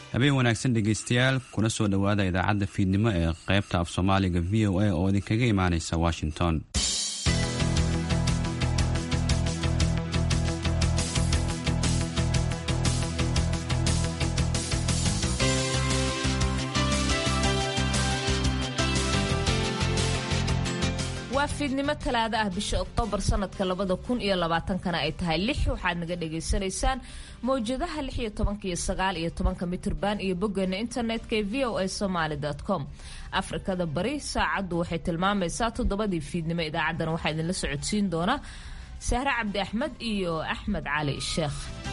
habeen wanaagsan dhegaystayaal kuna soo dhowaada idaacadda fiidnimo ee qaybta af soomaaliga v o a oo idinkaga imaanaysa washington waa fiidnimo talaado ah bisha oktoobar sanadka labada kun iyo labaatankana ay tahay lix waxaad naga dhagaysanaysaan mawjadaha lix iyo tobanka iyo sagaal iyo tobanka mitrban iyo boggeena internetka ee v o a somaly com afrikada bari saacaddu waxay tilmaamaysaa toddobadii fiidnimo idaacaddana waxaa idinla socodsiin doona sahre cabdi axmed iyo axmed cali sheekh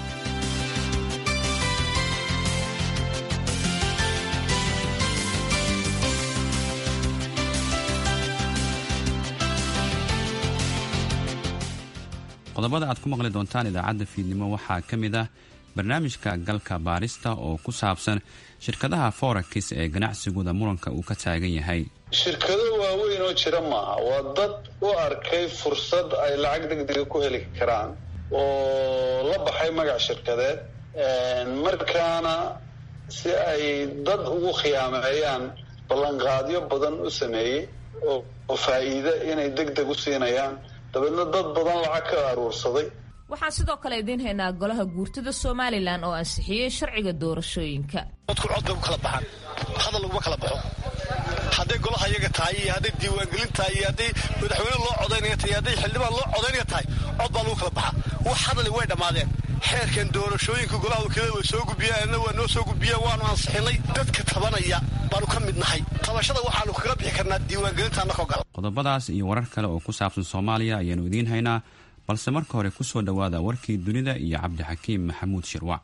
qodobada aad ku maqli doontaan idaacadda fiidnimo waxaa ka mid ah barnaamijka galka baarista oo ku saabsan shirkadaha forex ee ganacsigooda muranka uu ka taagan yahay shirkado waaweyn oo jira maaha waa dad u arkay fursad ay lacag degdega ku heli karaan oo la baxay magac shirkadeed markaana si ay dad ugu khiyaameeyaan ballanqaadyo badan u sameeyey oo faa'iide inay deg deg u siinayaan dabeedna dad badan lacag ka aruursaday waxaan sidoo kale idiin haynaa golaha guurtida somalilan oo ansixiyey sharciga doorashooyinka dadku cod bay u kala baxaan hadal laguma kala baxo hadday golaha iyaga tahay iyo hadday diiwaangelin tahay iyo hadday madaxweyne loo codaynaya tahay iyo hadday xildhibaan loo codaynaya tahay cod baa lagu kala baxaa wax hadali way dhammaadeen xeerkan doorashooyinka golaha wakiilada way soo gudbiyeenna waa noo soo gudbiyeen waanu ansixinay dadka tabanaya baanu ka mid nahay tabashada waxaanu kaga bixi karnaa diiwaangelinta annakoo gala qodobadaas iyo warar kale oo ku saabsan soomaaliya ayaanu idiin haynaa balse marka hore ku soo dhowaada warkii dunida iyo cabdixakiim maxamuud shirwac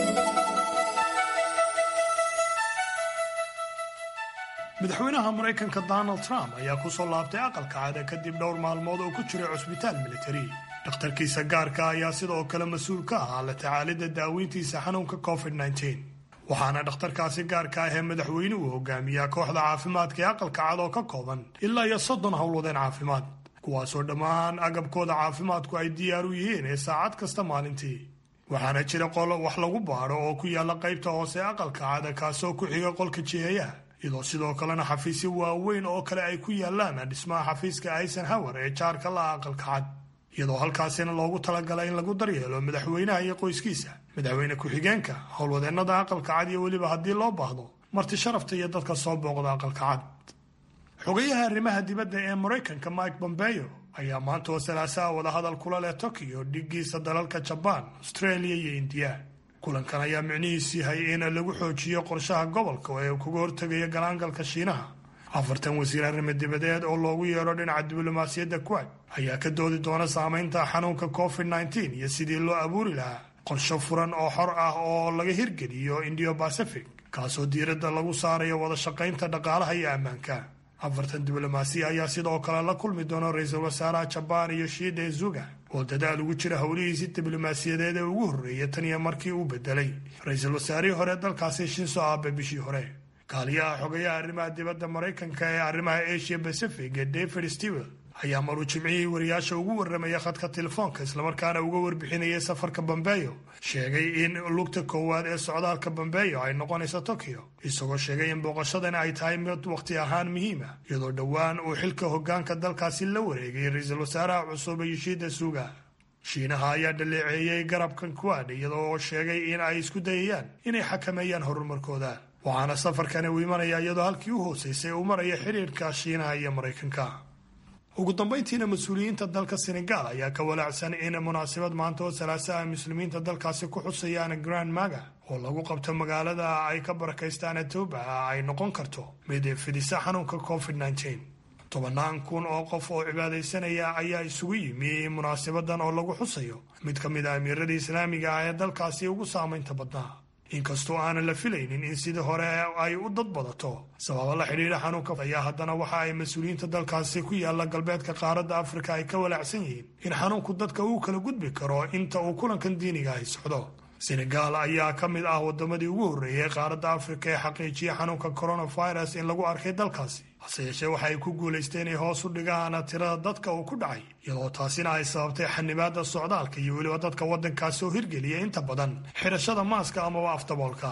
madaxweynaha maraykanka donald trump ayaa ku soo laabtay aqalka cada kadib dhowr maalmood oo ku jiray cusbitaal militari dhakhtarkiisa gaarka ayaa sidoo kale mas-uul ka ahaa la tacaalidda daaweyntiisa xanuunka covid waxaana dhakhtarkaasi gaarka ah ee madaxweynuhu hogaamiyaa kooxda caafimaadka ee aqalka cad oo ka kooban ilaa iyo soddon howlwadeen caafimaad kuwaasoo dhammaan agabkooda caafimaadku ay diyaar u yihiin ee saacad kasta maalintii waxaana jira qolo wax lagu baadho oo ku yaalla qaybta hoose aqalka cada kaasoo ku xiga qolka jiheeyaha iyadoo sidoo kalena xafiisyo waaweyn oo kale ay ku yaalaan dhismaha xafiiska eisenhower ee jaarka la'a aqalka cad iyadoo halkaasina loogu talagalay in lagu daryeelo madaxweynaha iyo qoyskiisa madaxweyne ku-xigeenka howlwadeennada aqalka cad iyo weliba haddii loo baahdo marti sharafta iyo dadka soo booqda aqalka cad xogayaha arrimaha dibadda ee maraykanka mike bombeo ayaa maanta oo salaasaha wadahadal kula leh tokiyo dhigiisa dalalka jabaan australia iyo indiya kulankan ayaa micnihiis yahay in lagu xoojiyo qorshaha gobolka ee uu kaga hortegayo galaangalka shiinaha afartan wasiir arrimo dibadeed oo loogu yeero dhinaca diblomaasiyadda kuwad ayaa ka doodi doona saamaynta xanuunka covid nteen iyo sidii loo abuuri lahaa qorsho furan oo xor ah oo laga hirgeliyo indiyo bacific kaasoo diiradda lagu saarayo wada shaqaynta dhaqaalaha iyo ammaanka afartan diblomaasiya ayaa sidoo kale la kulmi doona ra-iisul wasaaraha jabaan iyo shiide zuga oo dadaal ugu jira howlihiisii diblomaasiyadeed ee ugu horreeya tan iyo markii uu bedelay ra-iisul wasaarihii hore dalkaasi shinso aabe bishii hore kaaliyaha xogayaha arrimaha dibadda maraykanka ee arrimaha asia pacific ee david stewel ayaa maruu jimcihii wariyaasha ugu warramaya khadka telefoonka islamarkaana uga warbixinayay safarka bombeyo sheegay in lugta koowaad ee socdaalka bombeyo ay noqonayso tokyo isagoo sheegay in booqashadan ay tahay mid wakhti ahaan muhiima iyadoo dhowaan uu xilka hoggaanka dalkaasi la wareegay ra-iisul wasaaraha cusub yoshida suga shiinaha ayaa dhaleeceeyey garabkan kuwaad iyadoo sheegay in ay isku dayayaan inay xakameeyaan horumarkooda waxaana safarkani uu imanaya iyadoo halkii u hooseysay uu maraya xidhiirka shiinaha iyo maraykanka ugu dambayntiina mas-uuliyiinta dalka senegal ayaa ka walaacsan in munaasabad maanta oo salaasaha muslimiinta dalkaasi ku xusayaan grand maga oo lagu qabto magaalada ay ka barakaystaan etoba ay noqon karto mid fidisa xanuunka covid tobannaan kun oo qof oo cibaadaysanaya ayaa isugu yimi munaasabadan oo lagu xusayo mid ka mid a amiiradii islaamiga ah ee dalkaasi ugu saamaynta badnaa inkastoo aanan la filaynin in sidii hore ay u dad badato sababa la xidhiidha xanuunka ayaa haddana waxa ay mas-uuliyiinta dalkaasi ku yaalla galbeedka qaaradda afrika ay ka walaacsan yihiin in xanuunku dadka uu kala gudbi karo inta uu kulankan diiniga ahi socdo senegal ayaa ka mid ah wadamadii ugu horreeyay qaaradda afrika ee xaqiijiya xanuunka coronavirus in lagu arkay dalkaasi hase yeeshee waxa ay ku guulaysteen inay hoos u dhigaan tirada dadka uu ku dhacay iyadoo taasina ay sababtay xanibaada socdaalka iyo weliba dadka waddankaasi oo hirgeliya inta badan xidhashada maaska amaba afdaboolka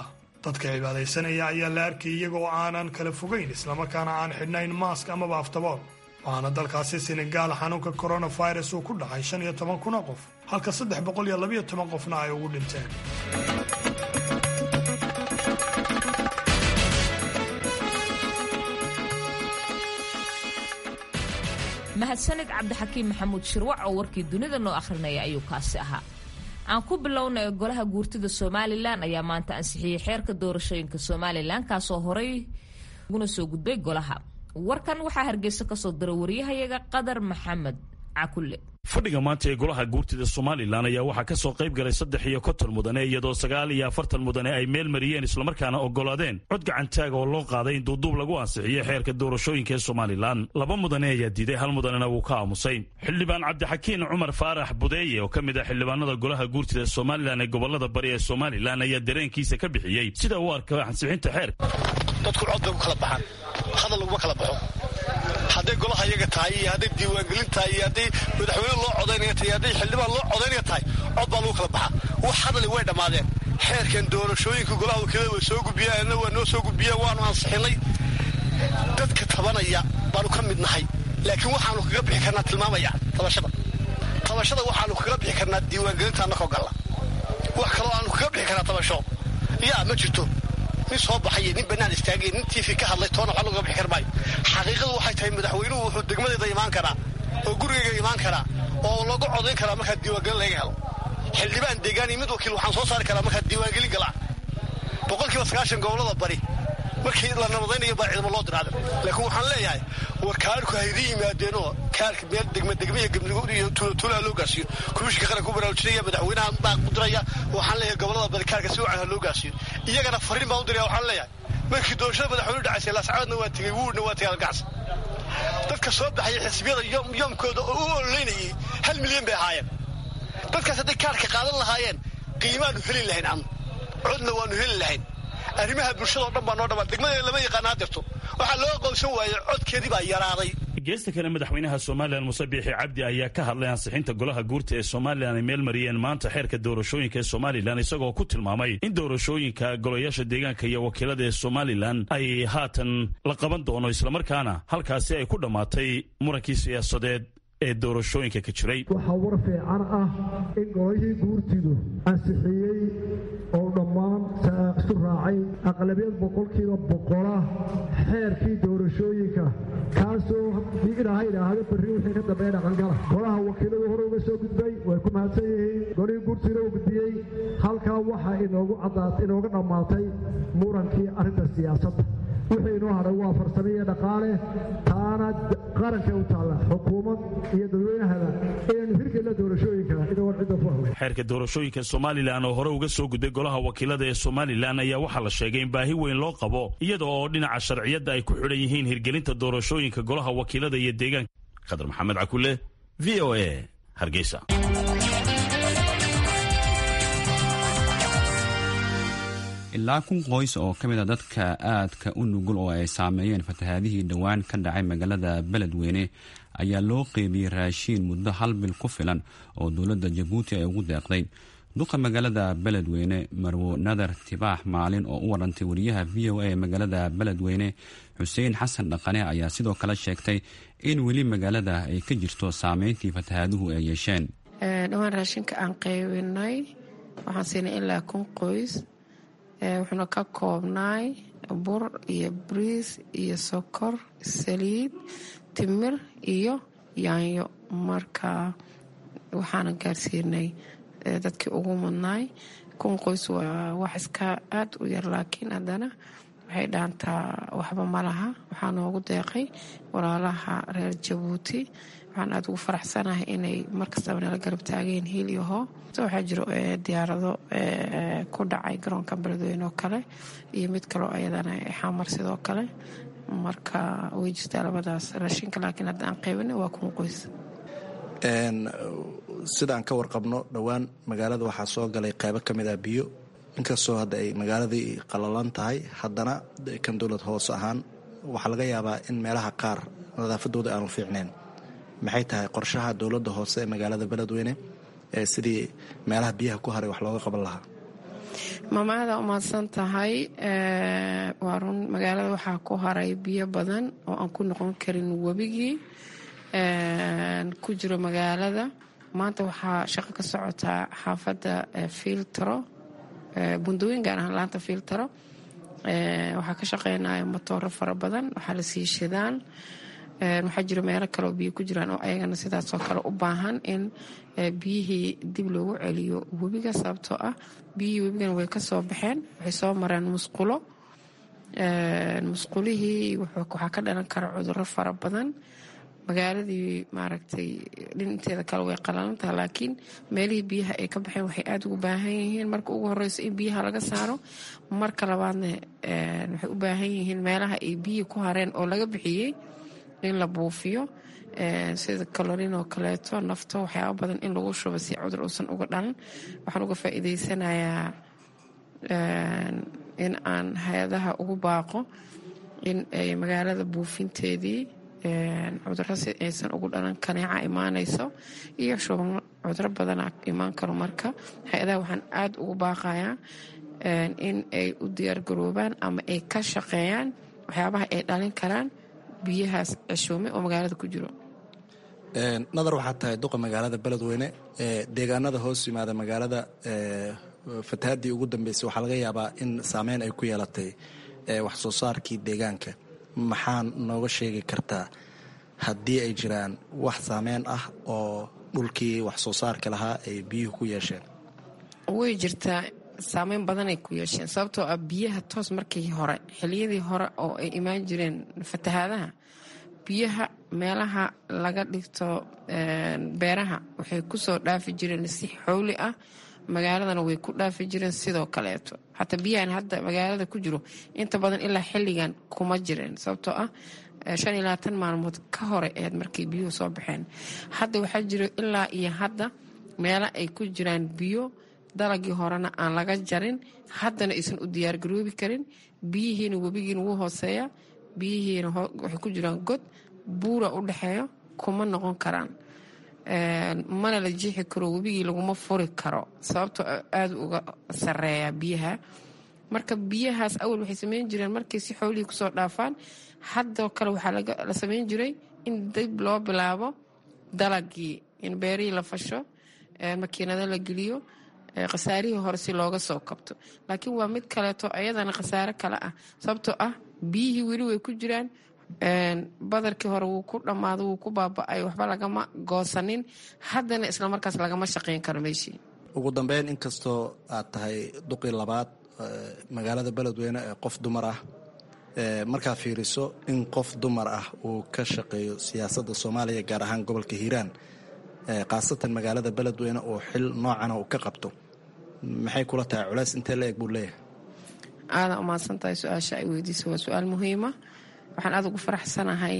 dadka cibaadaysanaya ayaa la arkay iyagoo aanan kala fogayn islamarkaana aan xidhnayn maask amaba aftabool waxaana dalkaasi senegaal xanuunka coronavirus uu ku dhacay shan iyo toban kun oo qof halka saddex boqol iyo labayo toban qofna ay ugu dhinteen mahadsanid cabdixakiim maxamuud shirwac oo warkii dunida noo akhrinaya ayuu kaasi ahaa aan ku bilownay golaha guurtida somalilan ayaa maanta ansixiyey xeerka doorashooyinka somalilan kaasoo horay uguna soo gudbay golaha warkan waxaa hargeysa kasoo diray wariyahayaga qadar maxamed cakulle fadhiga maanta ee golaha guurtida somalilan ayaa waxaa ka soo qayb galay saddex iyo konton mudane iyadoo sagaal iyo afartan mudane ay meel mariyeen islamarkaana oggolaadeen cod gacantaaga oo loo qaaday in duuduub lagu ansixiyey xeerka doorashooyinka ee somalilan laba mudane ayaa diiday hal mudanena wuu ka aamusay xildhibaan cabdixakiin cumar faarax budeeye oo ka mid ah xildhibaanada golaha guurtida somalilan ee gobolada bari ee somalilan ayaa dareenkiisa ka bixiyey sida uu arka ansixinta xeerka dadku cod bay ku kala baxaan hadal laguma kala baxo hadday golaha iyaga tahay iyo hadday diiwaangelin tahay iyo hadday madaxweyne loo codaynaya tahay iyo hadday xildhibaan loo codaynaya tahay cod baa lagu kala baxaa wax hadali way dhammaadeen xeerkan doorashooyinka golaha wakiilada way soo gudbiyeen anna waa noo soo gudbiyeen waanu ansixinay dadka tabanaya baanu ka mid nahay laakiin waxaanu kaga bixi karnaa tilmaamaya tabashada tabashada waxaanu kaga bixi karnaa diiwaangelinta annakoo galla wax kaloo aanu kaga bixi karnaa tabasho yaa ma jirto nin soo baxay nin bannaan istaagay nin tiifi ka hadlay toona waxba looga bixi kar maayo xaqiiqadu waxay tahay madaxweynuhu wuxuu degmadeeda imaan karaa oo gurigayga imaan karaa oo lagu codayn karaa markaa diiwaangelin laga helo xildhibaan deegaan iyo mid wakiil waxaan soo saari karaa markaa diiwaangelin galaa boqolkiiba sagaashan gobolada bari markii la nabadaynayo baa ciidamo loo diraaday laakiin waxaan leeyahay war kaarku haydi yimaadeenoo kaarka meel degma degmiya iyo tuulatuulaha loo gaarsiiyo komishinka qaranka u baraarujinaya madaxweynaha baa u diraya waxaan leeyahay gobolada bari kaarka si wacan ha loo gaarsiiyo iyagana fariin baan u diraya waxaan leeyahay markii doorashada madaxweynuhu dhacaysay laascaadna waa tegey wuurna waa tegay algacsi dadka soo baxaya xisbiyada yoomkooda oo u ololeynayay hal milyan bay ahaayeen dadkaas hadday kaarka qaadan lahaayeen qiimaanu heli lahayn anu codna waanu heli lahayn arrimaha bulshada o dhan baa noo dhamaa degmadeeda lama yaqaana hadirto waxaa loo aqoonsan waayey codkeedii baa yaraaday geesta kale madaxweynaha somalilan muse biixi cabdi ayaa ka hadlay ansixinta golaha guurta ee somalilan ay meel mariyeen maanta xeerka doorashooyinka ee somalilan isagoo ku tilmaamay in doorashooyinka golayaasha deegaanka iyo wakiilada ee somalilan ay haatan la qaban doono islamarkaana halkaasi ay ku dhammaatay murankii siyaasadeed ee doorashooyinka ka jiray waxaa war fiican ah in golihii guurtidu ansixiyey oo dhammaan isu raacay aqlabiyad boqolkiiba boqola xeerkii doorashooyinka kaasoo ilaaha idhaahdo berri wixii ka dambeeya dhaqangala golaha wakiiladu hore uga soo gudbay way ku mahadsan yihiin golihii guurtiina uu gudbiyey halkaa waxaa inoogu caddaatay inooga dhammaatay murankii arrinta siyaasadda wixii inoo hadhay waa farsamo iyo dhaqaale taana qaranka u taalla xukuumad iyo dadweynahada inaynu hirgelna doorashooyinka inagoon cidda ku haway xeerka doorashooyinka somalilan oo hore uga soo gudbay golaha wakiilada ee somalilan ayaa waxaa la sheegay in baahi weyn loo qabo iyada oo dhinaca sharciyadda ay ku xidhan yihiin hirgelinta doorashooyinka golaha wakiilada iyo deegaanka khadar maxamed cakule v o a hargeysa ilaa kun qoys oo ka mid a dadka aadka u nugul oo ay saameeyeen fatahaadihii dhowaan ka dhacay magaalada beledweyne ayaa loo qeybiyey raashiin muddo hal bil ku filan oo dowladda jabuuti ay ugu deeqday duqa magaalada beledweyne marwo nadar tibaax maalin oo u warantay wariyaha v o a ee magaalada beledweyne xuseen xasan dhaqane ayaa sidoo kale sheegtay in weli magaalada ay ka jirto saameyntii fatahaaduhu ay yeesheen dhowaan raashinka aan qaybinay waxaan siinay ilaa kun qoys wuxuuna ka koobnaay bur iyo bariis iyo sokor saliid timir iyo yaanyo marka waxaana gaarsiinay dadkii ugu mudnaay kun qoys waa wax iska aad u yar laakiin haddana waxay dhaantaa waxba ma laha waxaa noogu deeqay walaalaha reer jabuuti waxaan aada ugu faraxsanahay inay markastaba nala garab taageen hiil iyo hoo waxaa jiro diyaarado ku dhacay garoonka beledweyne oo kale iyo mid kaloo ayadana xamar sidoo kale marka way jirtaa labadaas raashinka laakiin hadda aan qaybina waa kun qoys sidaan ka warqabno dhowaan magaalada waxaa soo galay qaybo ka mid ah biyo inkastoo hadda ay magaaladii qalalan tahay haddana kan dowlad hoose ahaan waxaa laga yaabaa in meelaha qaar nadaafadooda aanu fiicneen maxay tahay qorshaha dowladda hoose ee magaalada beledweyne ee sidii meelaha biyaha ku haray wax looga qaban lahaa maamaada umahadsan tahay waa run magaalada waxaa ku haray biyo badan oo aan ku noqon karin webigii ku jiro magaalada maanta waxaa shaqo ka socotaa xaafadda filtro bundooyin gaar ahaan laanta filtro waxaa ka shaqeynaya motooro fara badan waxaa la sii shidaan waxaa jira meelo kaleoo biyo ku jiraan oo ayagana sidaasoo kale u baahan in biyihii dib loogu celiyo webiga sababtoo ah biyihii webigana way kasoo baxeen waxay soo mareen musqulo musqulihii waxaa ka dhalan kara cuduro fara badan magaaladii maaragtay dhinteeda kale way qalalantaha laakiin meelihii biyaha ay ka baxeen waxay aada ugu baahan yihiin marka ugu horeyso in biyaha laga saaro marka labaadna waxay u baahan yihiin meelaha ay biyihii ku hareen oo laga bixiyey in la buufiyo sida kalorin oo kaleeto nafto waxyaaba badan in lagu shubo si cudur uusan uga dhalan waxaan uga faa'iideysanayaa in aan hay-adaha ugu baaqo in ay magaalada buufinteedii cuduro si aysan ugu dhalan kaneeca imaanayso iyo shuban cuduro badana imaan karo marka hay-adaha waxaan aada ugu baaqayaa in ay u diyaargaroobaan ama ay ka shaqeeyaan waxyaabaha ay dhalin karaan biyahaas ceshoome oo magaalada ku jiro nadar waxaa tahay duqa magaalada beledweyne deegaanada hoos yimaada magaalada fatahaddii ugu dambeysay waxaa laga yaabaa in saameyn ay ku yeelatay wax soo saarkii deegaanka maxaan nooga sheegi kartaa haddii ay jiraan wax saameyn ah oo dhulkii wax soo saarka lahaa ay biyuhu ku yeesheen way jirtaa saameyn badanay ku yeesheen sababtoo ah biyaha toos markii hore xiliyadii hore oo ay imaan jireen fatahaadaha biyaha meelaha laga dhigto beeraha waxay kusoo dhaafi jireen si xowli ah magaaladana way ku dhaafi jireen sidoo kaleeto xataa biyahan hadda magaalada ku jiro inta badan ilaa xilligan kuma jireen sababtoo ah shan iyo labaatan maalmood ka hore eed markay biyuhu soo baxeen hadda waxaa jiro ilaa iyo hadda meelo ay ku jiraan biyo dalagii horena aan laga jarin haddana aysan u diyaargaroobi karin biyihiina webigiina wuu hooseeya biyihiina waxay ku jiraan god buura u dhexeeyo kuma noqon karaan mana la jiixi karo webigii laguma furi karo sababtoo aada uga sareeya biyaha marka biyahaas awal waxay sameyn jireen markay si xoolihii kusoo dhaafaan haddoo kale waxaa la sameyn jiray in dib loo bilaabo dalagii in beerihii la fasho makiinado la geliyo khasaarihii hore si looga soo kabto laakiin waa mid kaleeto ayadana khasaare kale ah sababtoo ah biyihii weli way ku jiraan badarkii hore wuu ku dhammaado wuu ku baaba-ay waxba lagama goosanin haddana islamarkaas lagama shaqeyn karo meeshii ugu dambeyn inkastoo aad tahay duqii labaad magaalada beledweyne ee qof dumar ah markaa fiiriso in qof dumar ah uu ka shaqeeyo siyaasadda soomaaliya gaar ahaan gobolka hiiraan khaasatan magaalada beledweyne oo xil noocana uu ka qabto maxay kula tahay culays intee la eg buu leeyahay aadan umahadsan tahay su-aasha ay weydiisa waa su-aal muhiima waxaan aada ugu faraxsanahay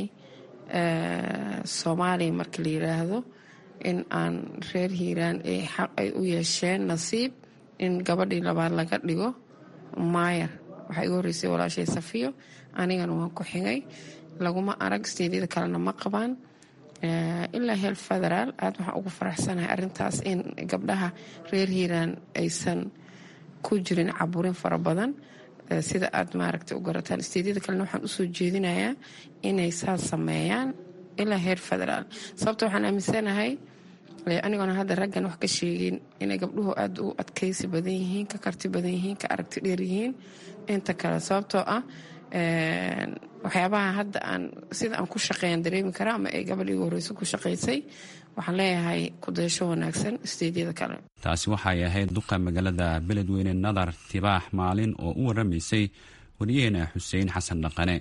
soomaaliya marka la yiraahdo in aan reer hiiraan ay xaq ay u yeesheen nasiib in gabadhii labaad laga dhigo maayar waxaa igu horreysay walaashay safiyo anigana waan ku xigay laguma arag steedyada kalena ma qabaan ilaa heel federaal aada waxaan ugu faraxsanahay arrintaas in gabdhaha reer hiiraan aysan ku jirin caburin fara badan sida aad maaragtay u garataan steedyada kalena waxaan usoo jeedinayaa inay saas sameeyaan ilaa heer federaal sababta waxaan aaminsanahay anigoona hadda raggan wax ka sheegin inay gabdhuhu aada u adkaysi badan yihiin ka karti badan yihiin ka aragti dheer yihiin inta kale sababtoo ah waxyaabaha hadda aan sida aan ku shaqeeyan dareemi karaa ama ay gabadh igu horeyso ku shaqaysay waxaan leeyahay kudaysho wanaagsan steedyada kale taasi waxay ahayd duqa magaalada beledweyne nadar tibaax maalin oo u waramaysay wariyaheena xuseen xasan dhaqane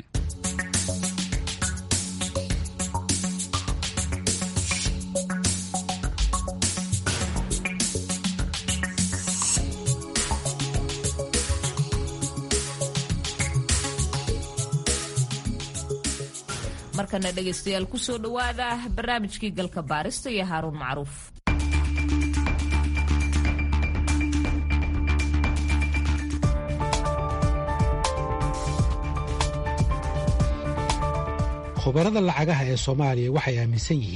markana dhegaystayaal kusoo dhowaada barnaamijkii galka baarista iyo haaruun macruuf khubarada lacagaha ee soomaaliya waxay aaminsan yihiin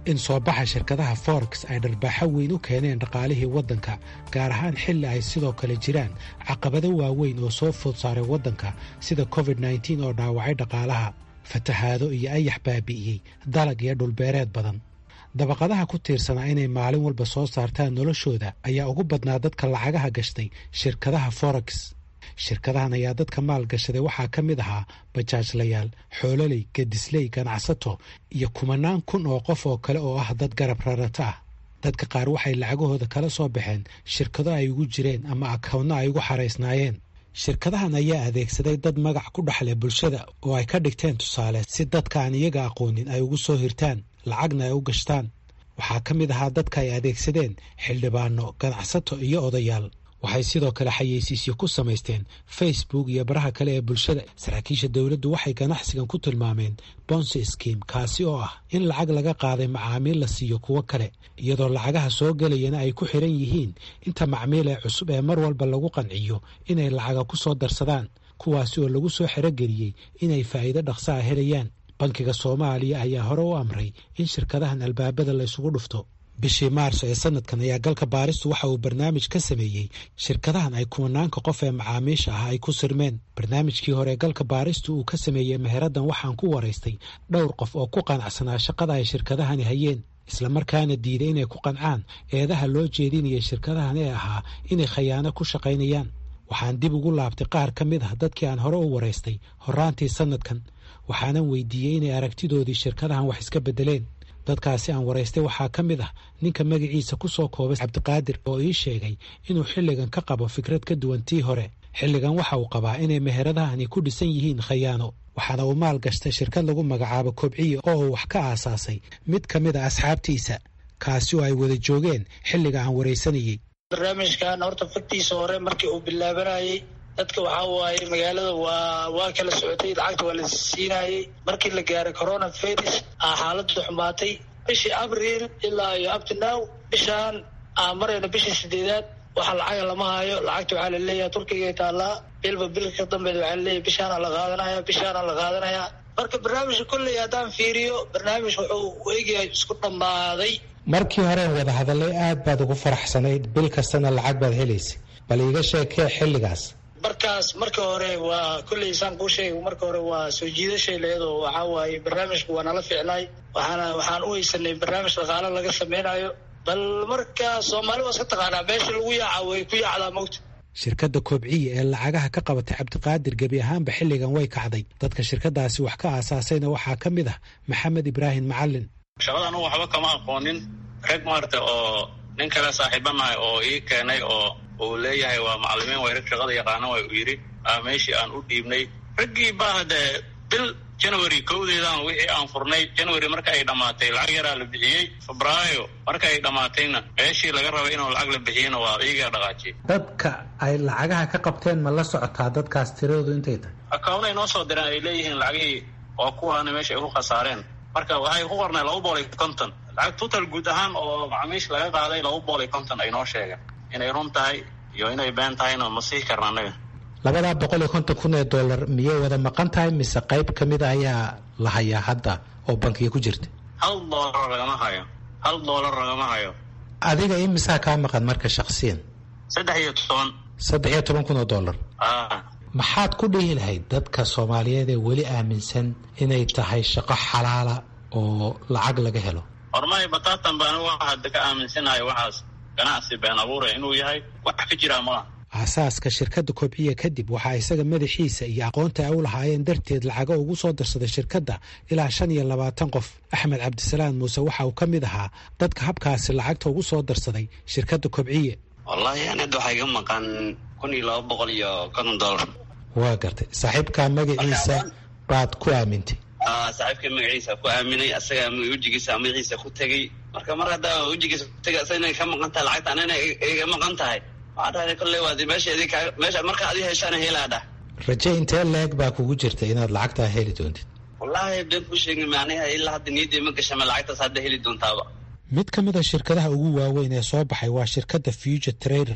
in soo baxa shirkadaha forex ay dharbaaxo weyn u keeneen dhaqaalihii waddanka gaar ahaan xilli ay sidoo kale jiraan caqabado waaweyn oo soo food saaray waddanka sida covid nneteen oo dhaawacay dhaqaalaha fatahaado iyo ayax baabi'iyey dalag iyo dhulbeereed badan dabaqadaha ku tiirsanaa inay maalin walba soo saartaan noloshooda ayaa ugu badnaa dadka lacagaha gashtay shirkadaha forex shirkadahan ayaa dadka maal gashaday waxaa ka mid ahaa bajaajlayaal xoololey gedisley ganacsato iyo kumanaan kun oo qof oo kale oo ah dad garab rarata ah dadka qaar waxay lacagahooda kala soo baxeen shirkado ay ugu jireen ama akownno ay ugu xaraysnaayeen shirkadahan ayaa adeegsaday dad magac ku dhexleh bulshada oo ay ka dhigteen tusaale si dadka aan iyaga aqoonin ay ugu soo hirtaan lacagna ay u gashtaan waxaa ka mid ahaa dadka ay adeegsadeen xildhibaano ganacsato iyo odayaal waxay sidoo kale xayeysiisyo ku samaysteen facebook iyo baraha kale ee bulshada saraakiisha dowladdu waxay ganacsigan ku tilmaameen bonsi skim kaasi oo ah in lacag laga qaaday macaamiil la siiyo kuwo kale iyadoo lacagaha soo gelayana ay ku xiran yihiin inta macmiil ee cusub ee mar walba lagu qanciyo inay lacaga ku soo darsadaan kuwaasi oo lagu soo xerogeliyey inay faa'iido dhaqsa a helayaan bankiga soomaaliya ayaa hore u amray in shirkadahan albaabada la isugu dhufto bishii maarso ee sanadkan ayaa galka baaristu waxa uu barnaamij ka sameeyey shirkadahan ay kumanaanka qof ee macaamiisha ah ay ku sirmeen barnaamijkii hore ee galka baaristu uu ka sameeyey meheraddan waxaan ku waraystay dhowr qof oo ku qanacsanaa shaqada ay shirkadahani hayeen islamarkaana diiday inay ku qancaan eedaha loo jeedinaya shirkadahan ee ahaa inay khayaano ku shaqaynayaan waxaan dib ugu laabtay qaar ka mid ah dadkii aan hore u waraystay horaantii sanadkan waxaanan weydiiyey inay aragtidoodii shirkadahan wax iska beddeleen dadkaasi aan waraystay waxaa ka mid ah ninka magaciisa ku soo koobay cabdiqaadir oo ii sheegay inuu xilligan ka qabo fikrad ka duwan tii hore xilligan waxa uu qabaa inay meheradahani ku dhisan yihiin khayaano waxaana uu maal gashtay shirkad lagu magacaabo kobciye oo uu wax ka aasaasay mid ka mid a asxaabtiisa kaasi oo ay wada joogeen xilliga aan waraysanayey barnaamijkan horta fagtiisa hore markii uu bilaabanayey dadka waxaa waaye magaalada waa waa kala socotay lacagta waa la siinayey markii la gaaray corona virus aa xaaladu xumaatay bishii abril ilaa iyo uptonow bishaan aan marayna bishii sideedaad waxa lacaga lama hayo lacagta waxaa la leeyahay turkiga taallaa bilba bilka ka dambeed waxaa laleeyahay bishaana la qaadanaya bishaana la qaadanaya marka barnaamijka kolley haddaan fiiriyo barnaamij wuxuu eegyahay isku dhammaaday markii horeen wada hadallay aad baad ugu faraxsanayd bil kastana lacag baad helaysay bal iiga sheekee xilligaas markaas marka hore waa kolley saan kuu sheegay marka hore waa soo jiidashay leedoo waxaa waaye barnaamijku waa nala ficnay waxaana waxaan u haysanay barnaamij dhaqaalo laga sameynayo bal marka soomaali waa iska taqaanaa meesha lagu yaaca way ku yaacdaa mogta shirkadda kobciye ee lacagaha ka qabatay cabdiqaadir gebi ahaanba xilligan way kacday dadka shirkadaasi wax ka aasaasayna waxaa ka mid ah maxamed ibraahim macalin shaqada anugu waxba kama aqoonin rag maarta oo nin kale saaxiibanahay oo ii keenay oo uu leeyahay waa macalimiin way rag shaqada yaqaana way u yidhi meeshii aan u dhiibnay raggii baa haddee bil january kowdeedan wixii aan furnay january marka ay dhammaatay lacag yaraa la bixiyey febraayo marka ay dhammaatayna meeshii laga rabay inuu lacag la bixiyeyna waa iyagaa dhaqaajiyey dadka ay lacagaha ka qabteen ma la socotaa dadkaas tiradoodu intay tahay akawnay noo soo direen ay leeyihiin lacagihii oo kuwaana meesha ay ku khasaareen marka waxay ku qornay laba bool iyo konton lacag total guud ahaan oo macaamiisha laga qaaday laba bool iyo konton ay noo sheegeen inay run tahay iyo inay been tahayna ma sii karna annaga labadaa boqol iyo konton kun ee dollar miyay wada maqan tahay mise qayb ka mid a ayaa la hayaa hadda oo bankiga ku jirta hal doolar lagama hayo hal doolar lagama hayo adiga imisaa kaa maqan marka shaksiyan saddex iyo toban saddex iyo toban kun oo dollar a maxaad ku dhihi lahayd dadka soomaaliyeed ee weli aaminsan inay tahay shaqo xalaala oo lacag laga helo hormay bataatan baan waxa hadda ka aaminsanahay waxaas ganacsi been abuura inuu yahay wax ka jiraa malaha aasaaska shirkadda kobciya kadib waxaa isaga madaxiisa iyo aqoonta ay u lahaayeen darteed lacago ugu soo darsaday shirkadda ilaa shan iyo labaatan qof axmed cabdisalaam muuse waxa uu ka mid ahaa dadka habkaasi lacagta ugu soo darsaday shirkadda kobciye wallaahi anada waxaa iga maqan kun iyo laba boqol iyo konton dollar waa gartay saaxiibkaa magaciisa baad ku aamintay saaxiibka magaciisa ku aaminay asaga wejigiisa magaciisa ku tegey marka mar haddaa wejigiisa ku tegay asaga inay ka maqan tahay lacagta anana iga maqan tahay waxaa dhahday kolley waad meesha idinka meesha marka adi heshaana helaa dhah raje intee leeg baa kugu jirta inaad lacagtaa heli doontid wallaahi been ku sheegay macnaha ilaa hadda niyaddii ma gashama lacagtaas hadda heli doontaaba mid ka mid a shirkadaha ugu waaweyn ee soo baxay waa shirkadda future trader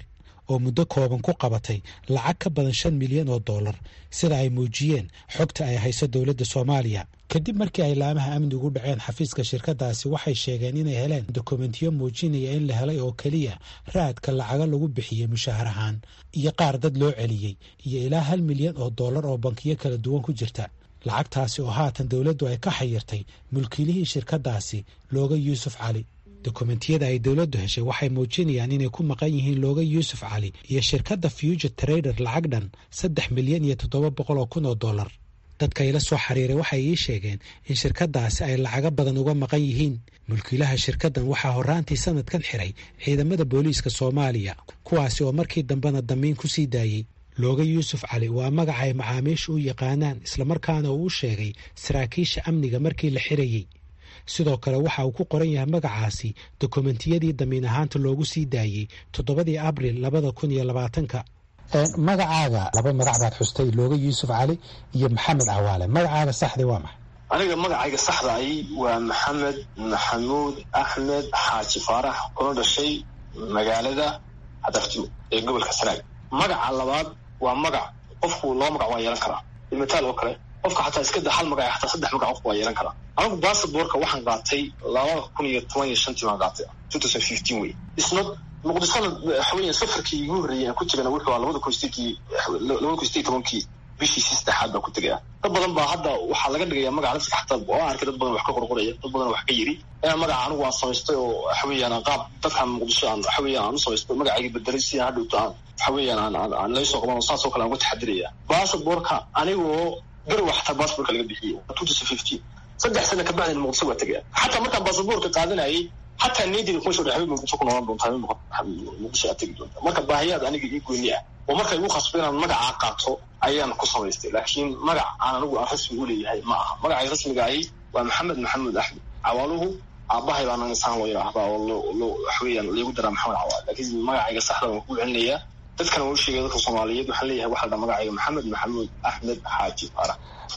oo muddo kooban ku qabatay lacag ka badan shan milyan oo dollar sida ay muujiyeen xogta ay hayso dowladda soomaaliya kadib markii ay laamaha amnigu dhaceen xafiiska shirkadaasi waxay sheegeen inay heleen dokumentiyo muujinaya in la helay oo keliya raadka lacaga lagu bixiyey mushaahar ahaan iyo qaar dad loo celiyey iyo ilaa hal milyan oo dollar oo bankiyo kala duwan ku jirta lacagtaasi oo haatan dowladdu ay ka xayirtay mulkiilihii shirkadaasi looga yuusuf cali dokumentiyada ay dowladdu heshay waxay muujinayaan inay ku maqan yihiin looga yuusuf cali iyo shirkadda future trader lacag dhan saddex milyan iyo toddoba boqol oo kun oo dollar dadka ila soo xiriiray waxay ii sheegeen in shirkadaasi ay lacago badan uga maqan yihiin mulkiilaha shirkaddan waxaa horraantii sanadkan xiray ciidamada booliiska soomaaliya kuwaasi oo markii dambena damiin ku sii daayey looga yuusuf cali waa magaca ay macaamiisha u yaqaanaan islamarkaana uu u sheegay saraakiisha amniga markii la xirayey sidoo kale waxa uu ku qoran yahay magacaasi dokumentiyadii damiin ahaanta loogu sii daayey toddobadii abril labada kun iyo labaatanka magacaaga laba magac baad xustay looga yuusuf cali iyo maxamed cawaale magacaaga saxdi waa maxay aniga magacayga saxda ahi waa maxamed maxamuud axmed xaaji faarax kuna dhashay magaalada hadaftumo ee gobolka sanaag magaca labaad waa magac qofku laba magac waa yeelan karaa mitaal oo kale qofka xataa iska da hal magac xataa saddex magac qofku waa yeelan karaa anigu basaborka waxaan qaatay labada kun iyo toban iyo shantii baan qaatay two thousand fifteen wey isna muqdishona waxaweya safarkii igu horreeyay aan ku tegana wuxuu ahaa labada kun sideedkii labada kun sideed tobankii bishiisii saddexaad baan ku tegaya dad badan baa hadda waxaa laga dhigaya magaca laftiga xataa oo arkay dad badan wax ka qorqoraya dad badan wax ka yiri inaan magaca anigu aan samaystay oo waxaweeyaan aan qaab dadkan muqdisho aan waxaweeyaan aan u samaystay magacayga bedelay si aan hadhowto aan waxaweeyaan aan aan aan laysoo qaban oo saas oo kale aan uga taxadiraya basaborka anigoo garowa xataa basaborka laga bixiyey two thousand fifteen saddex sana kabacdina muqdisho waa tegaya xataa markaan basaborka qaadanayay xataa needida kuma soo dhexbay muqdisho ku noolan doontaa muqdisho aad tegi doonta marka baahiyaad aniga ii gooni ah oo marka igu khasbo inaan magacaa qaato ayaan ku samaystay laakiin magac aan anigu aan rasmi u leeyahay ma aha magacay rasmiga ahi waa maxamed maxamuud axmed cawaaluhu aabahay baan insaan loo yidhaahdaa oo loo waxweeyaan liigu daraa maxamed cawaal laakiin magacayga saxda waan ku celinayaa dadkana waa u sheegay dadka soomaaliyeed waxaan leeyahay waxaa la dhaa magacayga maxamed maxamuud axmed xaaji faarax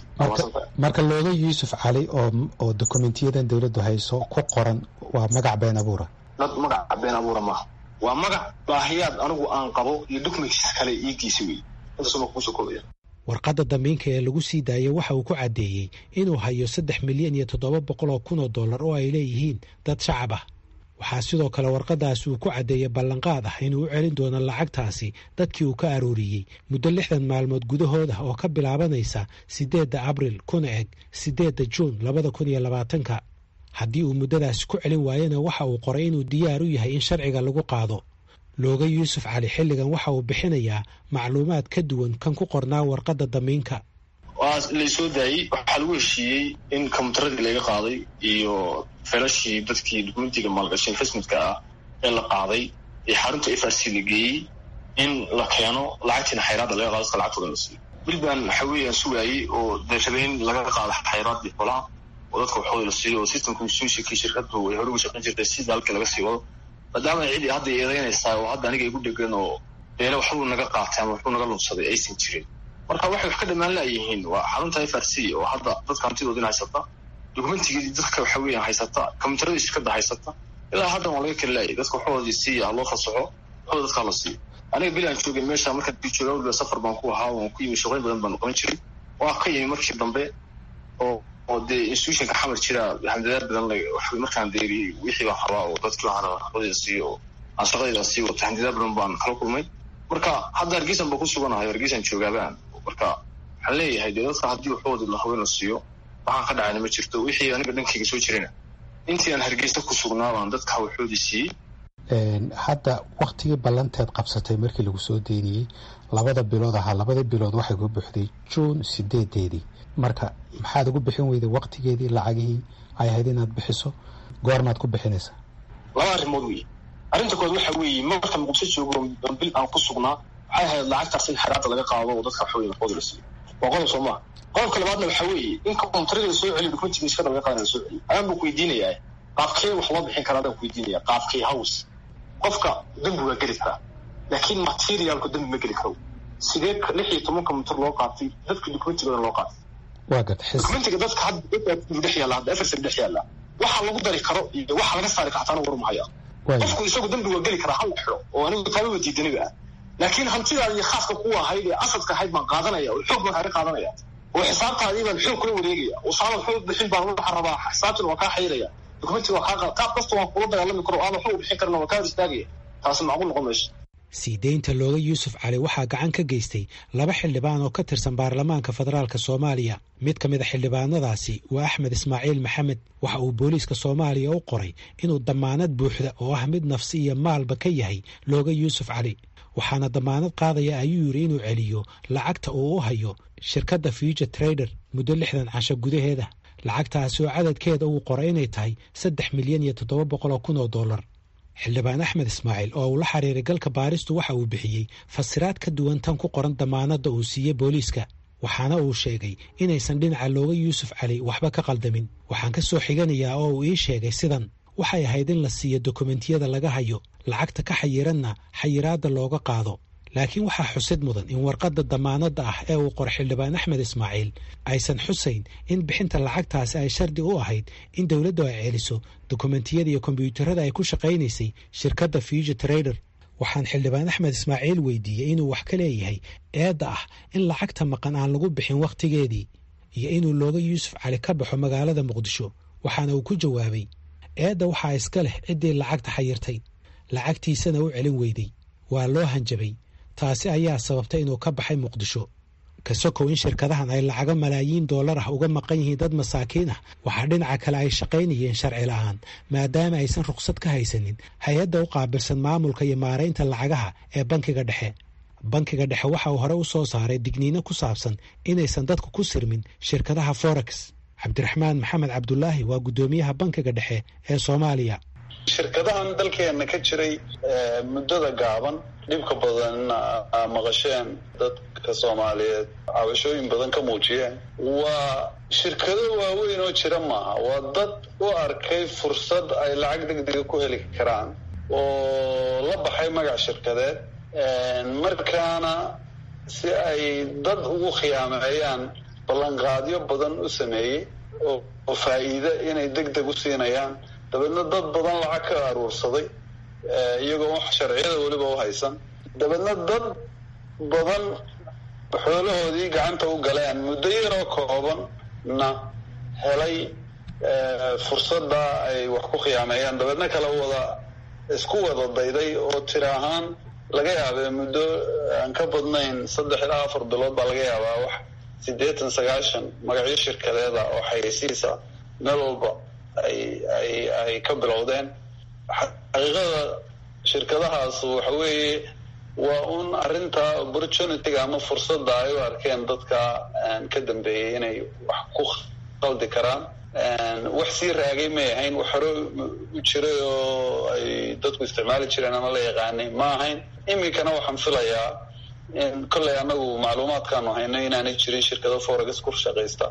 marka looga yuusuf cali oo oo dokumentiyadan dowladdu hayso ku qoran waa magac been abuura dad magac been abuura maaha waa magac baahiyaad anigu aan qabo iyo documents kale iigiisa wey intaasuma kuusoo koobaya warqadda damiinka ee lagu sii daayay waxa uu ku caddeeyey inuu hayo saddex milyan iyo toddoba boqol oo kun oo dollar oo ay leeyihiin dad shacab ah waxaa sidoo kale warqadaasi uu ku caddeeyey ballanqaad ah inuu u celin doono lacagtaasi dadkii uu ka arooriyey muddo lixdan maalmood gudahood ah oo ka bilaabanaysa siddeedda abril kuna eg siddeedda juun labada kun iyo labaatanka haddii uu muddadaasi ku celin waayana waxa uu qoray inuu diyaar u yahay in sharciga lagu qaado looga yuusuf cali xilligan waxa uu bixinayaa macluumaad ka duwan kan ku qornaa warqadda damiinka waa laysoo daayey waxaa lagu heshiiyey in kombyuutaradii laga qaaday iyo felashii dadkii dukumentiga maalgashay investmentka ah ee la qaaday ee xarunta f r c la geeyey in la keeno lacagtiina xayraadda laga qaado iska lacagtooda la siiyo bil baan waxa weeyaan sugaayey oo deeshabeyn laga qaado xayraaddii xolaha oo dadka waxooda la siiyo oo systemka suushikii shirkadu ay hore uga shaqayn jirtay si dalka laga sii wado maadaama cidi hadda eedeynaysaa oo hadda aniga igu dhegan oo beele waxbuu naga qaatay ama waxbuu naga lunsaday aysan jirin marka waxay wax ka dhamaan laayihiin waa xarunta f r c oo hadda dadka hantidoodina haysata dokumentigii dadka waxa weeyaan haysata kombyuutaradii shirkada haysata ilaa haddan waa laga kala laayay dadka waxoodii siiya loo fasaxo waxooda dadkaa la siiyo aniga beli aan joogay meesha markaan jooga waliba safar baan ku ahaa waan ku yimi shaqooyin badan baan qaban jiray waa ka yimi markii dambe oo oo dee institutionka xamar jira hamdadaad badan markaan deeriyey wixii baan rabaa oo dadkii baan shaqadeyda siiyo oo aan shaqadeyda sii wato hamdadaad badan baan kala kulmay marka hadda hargeysan baan ku suganahay hargeysan joogaabaan marka waxaan leeyahay dee dadka haddii waxooda la haween la siiyo waxaan ka dhacayna ma jirto wixii aniga dhankayga soo jirana intii aan hargeysa ku sugnaa baan dadka waxoodii siiyey hadda waktigii ballanteed qabsatay markii lagu soo deyniyey labada bilood ahaa labada bilood waxay ku buuxday juun sideedeedii marka maxaad ugu bixin weyday waktigeedii lacagihii ay ahayd inaad bixiso goormaad ku bixinaysaa laba arrimood wey arrinta kood waxa weeye marka muqdisho joogo bil aan ku sugnaa waxay ahayd lacagtaas in xeraada laga qaado oo dadka waxaweye waxooda la siiyo waa qodob soo maa qodobka labaadna waxa weeye in kombyuutarada la soo celiyo dokumentiga shirkada laga qaadana la soo celiyo ayaan buu ku weydiinayaa qaabkee wax loo bixin karaa adaan ku weydiinaya qaabkee house qofka dembi waa geli karaa laakiin materialku dembi ma geli karo sidee lix iyo toban kombyuutar loo qaatay dadka dokumentigooda loo qaatay waa gad dokumentiga dadka hadda dhex yaalla hadda efersa dhex yaalla waxa lagu dari karo iyo waxa laga saari kartaana warumahaya qofku isagu dembi waa geli karaa hal xiro oo anigu taababa diidaniba ah laakiin hantidaadi iyo khaaska ku ahayd ee asadka ahayd baan qaadanaya oo xoog baan kaga qaadanaya oo xisaabtaadii baan xoog kula wareegaya oo saala xoog bixin baan waxaa rabaa xisaabtina waa kaa xayraya dokumentiga waa kaa qaad qaab kasta waan kula dagaalami karo aada xoog bixin karna waa kaa hor istaagaya taasi macquul noqon mayso sii deynta looga yuusuf cali waxaa gacan ka geystay laba xildhibaan oo ka tirsan baarlamaanka federaalk soomaaliya mid ka mid a xildhibaanadaasi waa axmed ismaaciil maxamed waxa uu booliiska soomaaliya u qoray inuu dammaanad buuxda oo ah mid nafsi iyo maalba ka yahay looga yuusuf cali waxaana dammaanad qaadaya ayuu yidhi inuu celiyo lacagta uu u hayo shirkadda future trader muddo lixdan casho gudaheeda lacagtaasi oo cadadkeeda uu qoray inay tahay saddex milyan iyo toddoba boqol oo kun oo dollar xildhibaan axmed ismaaciil oo uu la xiriiray galka baaristu waxa uu bixiyey fasiraad ka duwan tan ku qoran dammaanadda uu siiyey booliiska waxaana uu sheegay inaysan dhinaca looga yuusuf cali waxba ka qaldamin waxaan ka soo xiganayaa oo uu ii sheegay sidan waxay ahayd in la siiyo dokumentiyada laga hayo lacagta ka xayiranna xayiraadda looga qaado laakiin waxaa xusid mudan in warqadda dammaanadda ah ee uu qor xildhibaan axmed ismaaciil aysan xusayn in bixinta lacagtaasi ay shardi u ahayd in dowladdu ay celiso dokumentiyada iyo kombyuutarada ay ku shaqaynaysay shirkadda future trader waxaan xildhibaan axmed ismaaciil weydiiyey inuu wax ka leeyahay eedda ah in lacagta maqan aan lagu bixin wakhtigeedii iyo inuu looga yuusuf cali ka baxo magaalada muqdisho waxaana uu ku jawaabay eedda waxaa iska leh ciddii lacagta xayirtay lacagtiisana u celin weyday waa loo hanjabay taasi ayaa sababtay inuu ka baxay muqdisho ka sokow in shirkadahan ay lacago malaayiin dollar ah uga maqan yihiin dad masaakiin ah waxaa dhinaca kale ay shaqaynayeen sharci la'aan maadaama aysan rukhsad ka haysanin hay-adda u qaabilsan maamulka iyo maaraynta lacagaha ee bankiga dhexe bankiga dhexe waxa uu hore u soo saaray digniino ku saabsan inaysan dadku ku sirmin shirkadaha forex cabdiraxmaan maxamed cabdulaahi waa guddoomiyaha bankiga dhexe ee soomaaliya shirkadahan dalkeena ka jiray muddada gaaban dhibka badanna maqasheen dadka soomaaliyeed cabashooyin badan ka muujiyeen waa shirkado waaweyn oo jira maaha waa dad u arkay fursad ay lacag degdega ku heli karaan oo la baxay magac shirkadeed markaana si ay dad ugu khiyaameeyaan ballanqaadyo badan u sameeyey oo faa'iide inay deg deg u siinayaan dabeedna dad badan lacag ka aruursaday iyagoo wax sharciyada weliba u haysan dabeedna dad badan xoolahoodii gacanta u galeen muddo yaroo koobanna helay fursadda ay wax ku khiyaameeyaan dabeedna kala wada isku wada dayday oo tiri ahaan laga yaabee muddo aan ka badnayn saddex ilaa afar bilood baa laga yaabaa wax siddeetan sagaashan magacyo shirkadeeda oo xayeysiisa meel walba ay ay ay ka bilowdeen xaqiiqada shirkadahaas waxa weeye waa un arrinta opportunityga ama fursadda ay u arkeen dadka ka dambeeyey inay wax ku qaldi karaan wax sii raagay may ahayn wax hore u jiray oo ay dadku isticmaali jireen ama la yaqaanay ma ahayn iminkana waxaan filayaa in kolley annagu macluumaadkaanu hayno inaanay jirin shirkado forex ku shaqaysta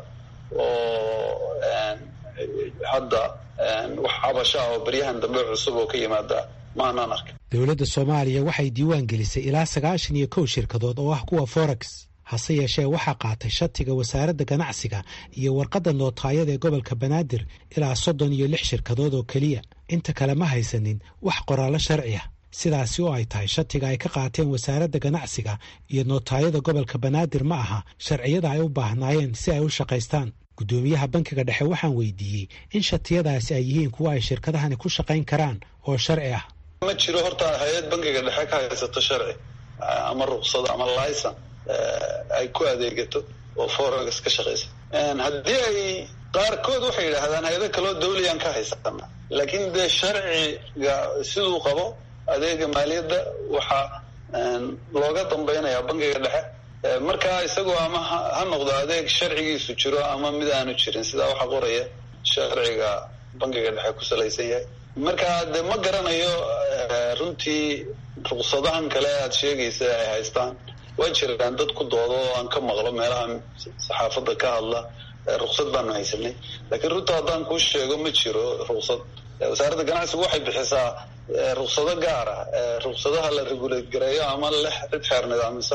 oo hadda wax cabasha ah oo baryahan dambe cusub oo ka yimaada maanaan arkin dowladda soomaaliya waxay diiwaan gelisay ilaa sagaashan iyo kow shirkadood oo ah kuwa forex hase yeeshee waxaa qaatay shatiga wasaaradda ganacsiga iyo warqadda nootaayada ee gobolka banaadir ilaa soddon iyo lix shirkadood oo keliya inta kale ma haysanin wax qoraallo sharci ah sidaasi oo ay tahay shatiga ay ka qaateen wasaaradda ganacsiga iyo nootaayada gobolka banaadir ma aha sharciyada ay u baahnaayeen si ay u shaqaystaan guddoomiyaha bankiga dhexe waxaan weydiiyey in shatiyadaasi ay yihiin kuwa ay shirkadahani ku shaqayn karaan oo sharci ah ma jiro horta hay-ad bankiga dhexe ka haysato sharci ama ruqsad ama licen ay ku adeegato oo forex ka shaqaysa haddii ay qaarkood waxay yidhaahdaan hay-ado kaloo dawliyaan ka haysana laakiin dee sharciga siduu qabo adeega maaliyadda waxaa looga dambaynayaa bankiga dhexe markaa isagoo ama ha noqdo adeeg sharcigiisu jiro ama mid aanu jirin sidaa waxaa qoraya sharciga bankiga dhexe ku salaysan yahay marka de ma garanayo runtii ruqsadahan kale aada sheegaysa ay haystaan waa jiraan dad ku doodo oo aan ka maqlo meelaha saxaafadda ka hadla ruqsad baanu haysanay laakiin runta haddaan kuu sheego ma jiro ruqsad wasaaradda ganacsigu waxay bixisaa ruqsado gaar ah ruqsadaha la regulate gareeyo ama leh cid xeer nidaamisa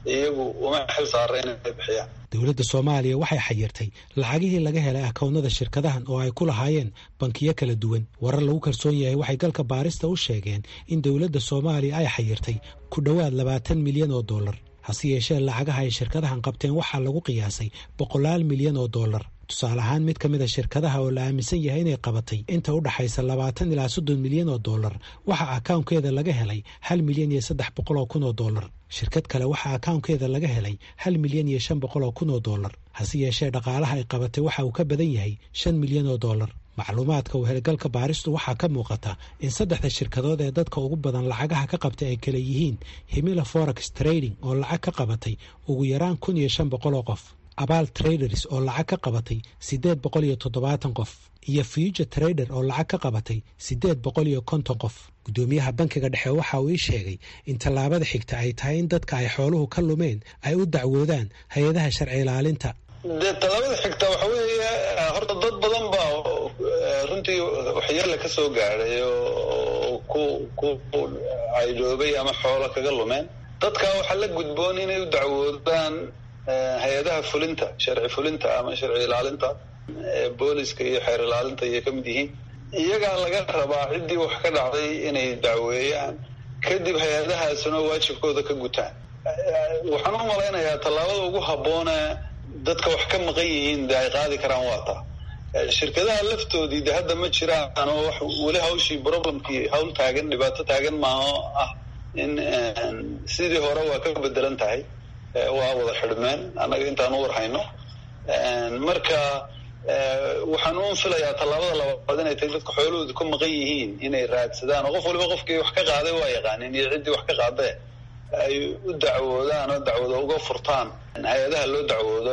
iyagu uma xil saara inay bixiyaan dowladda soomaaliya waxay xayirtay lacagihii laga helay akownada shirkadahan oo ay ku lahaayeen bankiyo kala duwan warar lagu kalsoon yahay waxay galka baarista u sheegeen in dowladda soomaaliya ay xayirtay ku dhowaad labaatan milyan oo dollar hase yeeshee lacagaha ay shirkadahan qabteen waxaa lagu qiyaasay boqolaal milyan oo dollar tusaale ahaan mid ka mid a shirkadaha oo la aaminsan yahay inay qabatay inta u dhaxaysa labaatan ilaa soddon milyan oo dollar waxaa akawnkeeda laga helay hal milyan iyo saddex boqol oo kun oo dollar shirkad kale waxaa akawnkeeda laga helay hal milyan iyo shan boqol oo kun oo dollar hase yeeshee dhaqaalaha ay qabatay waxa uu ka badan yahay shan milyan oo dollar macluumaadka uu helagalka baaristu waxaa ka muuqata in saddexda shirkadood ee dadka ugu badan lacagaha ka qabtay ay kala yihiin himila forex trading oo lacag ka qabatay ugu yaraan kun iyo shan boqol oo qof abaal traders oo lacag ka qabatay siddeed boqol iyo toddobaatan qof iyo future trader oo lacag ka qabatay siddeed boqol iyo konton qof guddoomiyaha bankiga dhexe waxa uu ii sheegay in tallaabada xigta ay tahay in dadka ay xooluhu ka lumeen ay u dacwoodaan hay-adaha sharci ilaalinta dee tallaabada xigta waxa weeye horta dad badan baa runtii waxyeela ka soo gaadhay oo ku ku caydhoobay ama xoolo kaga lumeen dadka waxaa la gudboon inay u dacwoodaan hay-adaha fulinta sharci fulinta ama sharci ilaalinta booliska iyo xeer ilaalinta ayay ka mid yihiin iyagaa laga rabaa ciddii wax ka dhacday inay dacweeyaan kadib hay-adahaasuna waajibkooda ka gutaan waxaan u malaynayaa tallaabada ugu habboone dadka wax ka maqan yihiin de ay qaadi karaan waa taa shirkadaha laftoodii de hadda ma jiraan oo wax weli hawshii problemkii hawl taagan dhibaato taagan maaho ah in sidii hore waa ka bedelan tahay waa wada xidhmeen annaga intaan u warhayno marka waxaan un filayaa tallaabada labaad inay tahay dadka xoolahooda ku maqan yihiin inay raadsadaan oo qof waliba qofkii wax ka qaaday waa yaqaanin iyo ciddii wax ka qaadee ay u dacwoodaan oo dacwado uga furtaan hay-adaha loo dacwoodo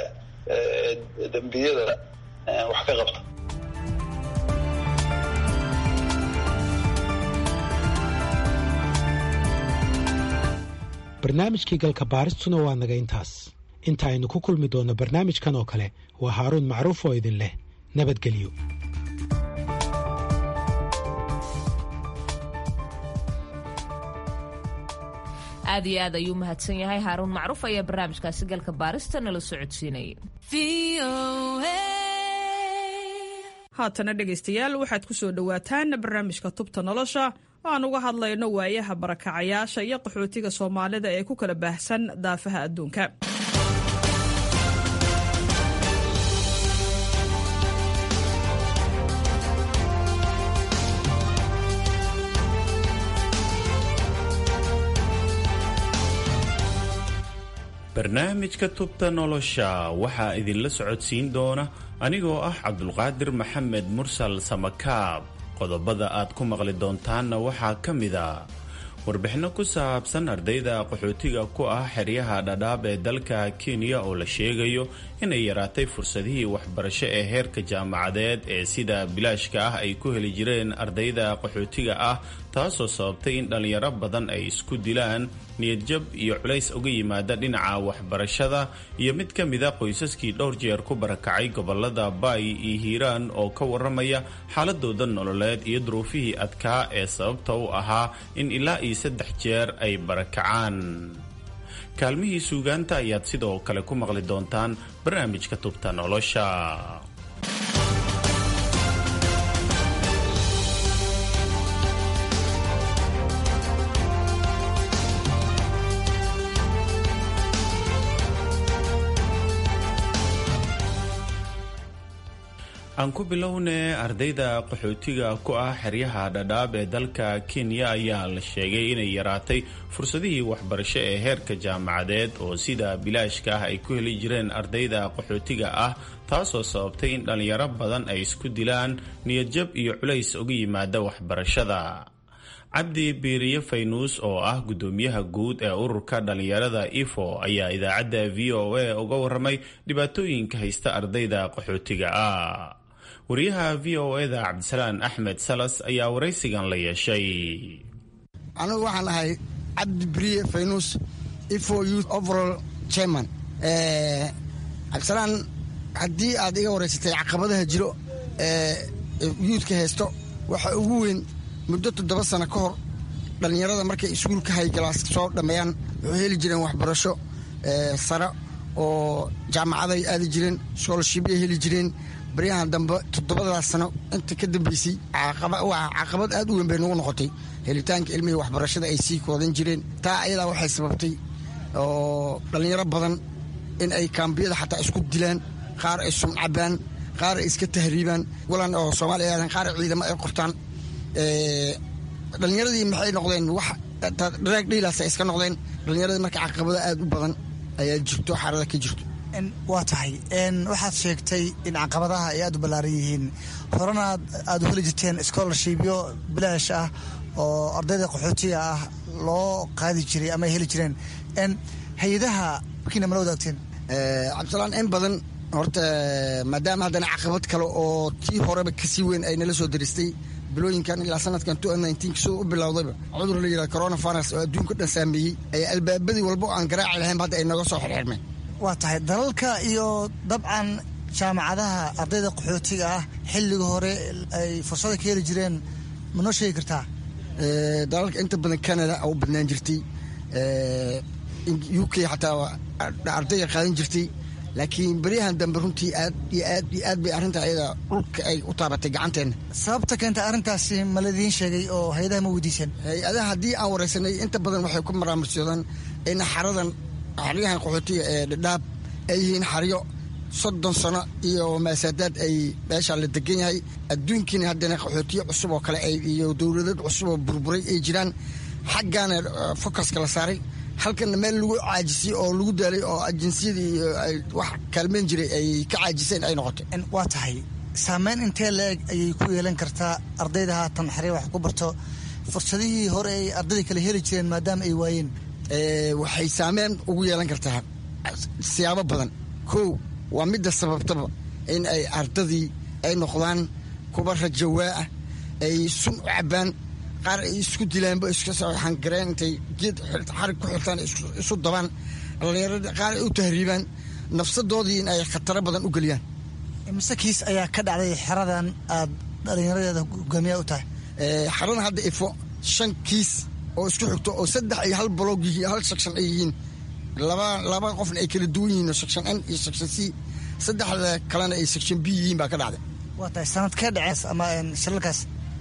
ee dembiyada wax ka qabta barnaamijkii galka baaristuna waa naga intaas inta aynu ku kulmi doonno barnaamijkan oo kale waa haaruun macruuf oo idin leh nabadgelyo aad iyo aad ayuu mahadsan yahay haaruun macruuf ayaa barnaamijkaasi galka baarista nala socodsiinayay haatana dhegaystayaal waxaad ku soo dhowaataan barnaamijka tubta nolosha oo aan uga hadlayno waayaha barakacayaasha iyo qaxootiga soomaalida ee ku kala baahsan daafaha adduunka barnaamijka tubta nolosha waxaa idinla socodsiin doona anigoo ah cabdulqaadir maxamed mursal samakaab qodobada aad ku maqli doontaanna waxaa ka mid a warbixinno ku saabsan ardayda qaxootiga ku ah xeryaha dhadhaab ee dalka kenya oo la sheegayo inay yaraatay fursadihii waxbarasho ee heerka jaamacadeed ee sida bilaashka ah ay ku heli jireen ardayda qaxootiga ah taasoo sababtay in dhallinyaro badan ay isku dilaan niyadjab iyo culays uga yimaada dhinaca waxbarashada iyo mid ka mida qoysaskii dhowr jeer ku barakacay gobolada baay iyo hiiraan oo ka waramaya xaaladooda nololeed iyo duruufihii adkaa ee sababta u ahaa in ilaa iyo saddex jeer ay barakacaan kaalmihii suugaanta ayaad sidoo kale ku maqli doontaan barnaamijka tubta nolosha aan ku bilowne ardayda qaxootiga ku ah xeryaha dhadhaab ee dalka kenya ayaa la sheegay inay yaraatay fursadihii waxbarasho ee heerka jaamacadeed oo sida bilaashka ah ay ku heli jireen ardayda qaxootiga ah taasoo sababtay in dhallinyaro badan ay isku dilaan niyadjab iyo culays uga yimaada waxbarashada cabdi biiriye faynuus oo ah guddoomiyaha guud ee ururka dhallinyarada ifo ayaa idaacadda v o a uga waramay dhibaatooyinka haysta ardayda qaxootiga ah wariyaha v o eda cabdisalaan axmed salas ayaa waraysigan la yeeshay anigu waxaan ahay cabdi biriye faynuus ifo youth overall chairman cabdisalaan haddii aad iga waraysatay caqabadaha jiro ee yuudka haysto waxa ugu weyn muddo toddoba sano ka hor dhallinyarada markay iskuulka haygalaas soo dhammeeyaan waxay heli jireen waxbarasho sare oo jaamacaday aadi jireen schoolshibay heli jireen baryahan dambe toddobadaas sano inta ka dambeysay caqabad aad u weyn bay nagu noqotay helitaanka ilmihii waxbarashada ay sii koodan jireen taa ayadaa waxay sababtay oo dhallinyaro badan in ay kaambiyada xataa isku dilaan qaar ay sumcabaan qaar ay iska tahriibaan walan oo soomaaliya aadan qaar ciidamo ay qortaan dhallinyaradii maxay noqdeen wax dharaag dhiilaas ay iska noqdeen dhallinyaradii marka caqabado aad u badan ayaa jirto xaarada ka jirto waa tahay waxaad sheegtay in caqabadaha ay aad u ballaaran yihiin horena aad u heli jirteen scholarshipyo bilaash ah oo ardayda qaxootiga ah loo qaadi jiray ama ay heli jireen hay-adaha markiina mala wadaagteen cabdisalaan in badan horta maadaama haddana caqabad kale oo tii horeba kasii weyn ay nala soo daristay bilooyinkan ilaa sanadkan soo u bilowdayba cudur la yidhaha coronavirus oo adduunka dhan saameeyey ayaa albaabadii walba oo aan garaaci lahayn hadda ay naga soo xirxirmeen waa tahay dalalka iyo dabcan jaamacadaha ardayda qaxootiga ah xilliga hore ay fursada ka heli jireen ma noo sheegi kartaa dalalka inta badan canada u badnaan jirtay u k xataa ardayga qaadan jirtay laakiin beryahan dambe runtii aad iyo aad iyo aad bay arrinta ayada dhulka ay u taabatay gacanteenna sababta keenta arrintaasi ma ladiin sheegay oo hay-adaha ma weydiiseen hay-adaha haddii aan waraysanay inta badan waxay ku maraamarsoodaan in xaradan xaryahan qaxootiga ee dhadhaab ay yihiin xaryo soddon sano iyo maasaadaad ay meeshaa la degan yahay adduunkiina haddana qaxootiyo cusub oo kale iyo dowladad cusub oo burburay ay jiraan xaggaana focuska la saaray halkana meel lagu caajisay oo lagu daalay oo ajinsiyadii wax kaalmeyn jiray ay ka caajiseen ay noqotay waa tahay saameyn intee la-eg ayay ku yeelan kartaa ardayda haatan xarya wax ku barto fursadihii hore ay ardayda kale heli jireen maadaama ay waayeen waxay saameyn ugu yeelan kartaa siyaabo badan kow waa midda sababtaba in ay ardadii ay noqdaan kuba rajawaa ah ay sun u cabbaan qaar ay isku dilaanba ishangareen intay geed xarig ku xirtaan isu dabaan dhallinyarada qaar ay u tahriibaan nafsadoodii in ay khataro badan u geliyaan mise kiis ayaa ka dhacday xeradan aad dhallinyaradeeda hogaamiyaa u tahay xeradan hadda ifo shan kiis oo isku xigto oo saddex ay hal baloog yihiin hal section ay yihiin laba laba qofna ay kala duwan yihiin section n iyo section c saddexda kalena ay section b yihiin baa ka dhacday waa tahay sanadkee dhacees ama shilalkaas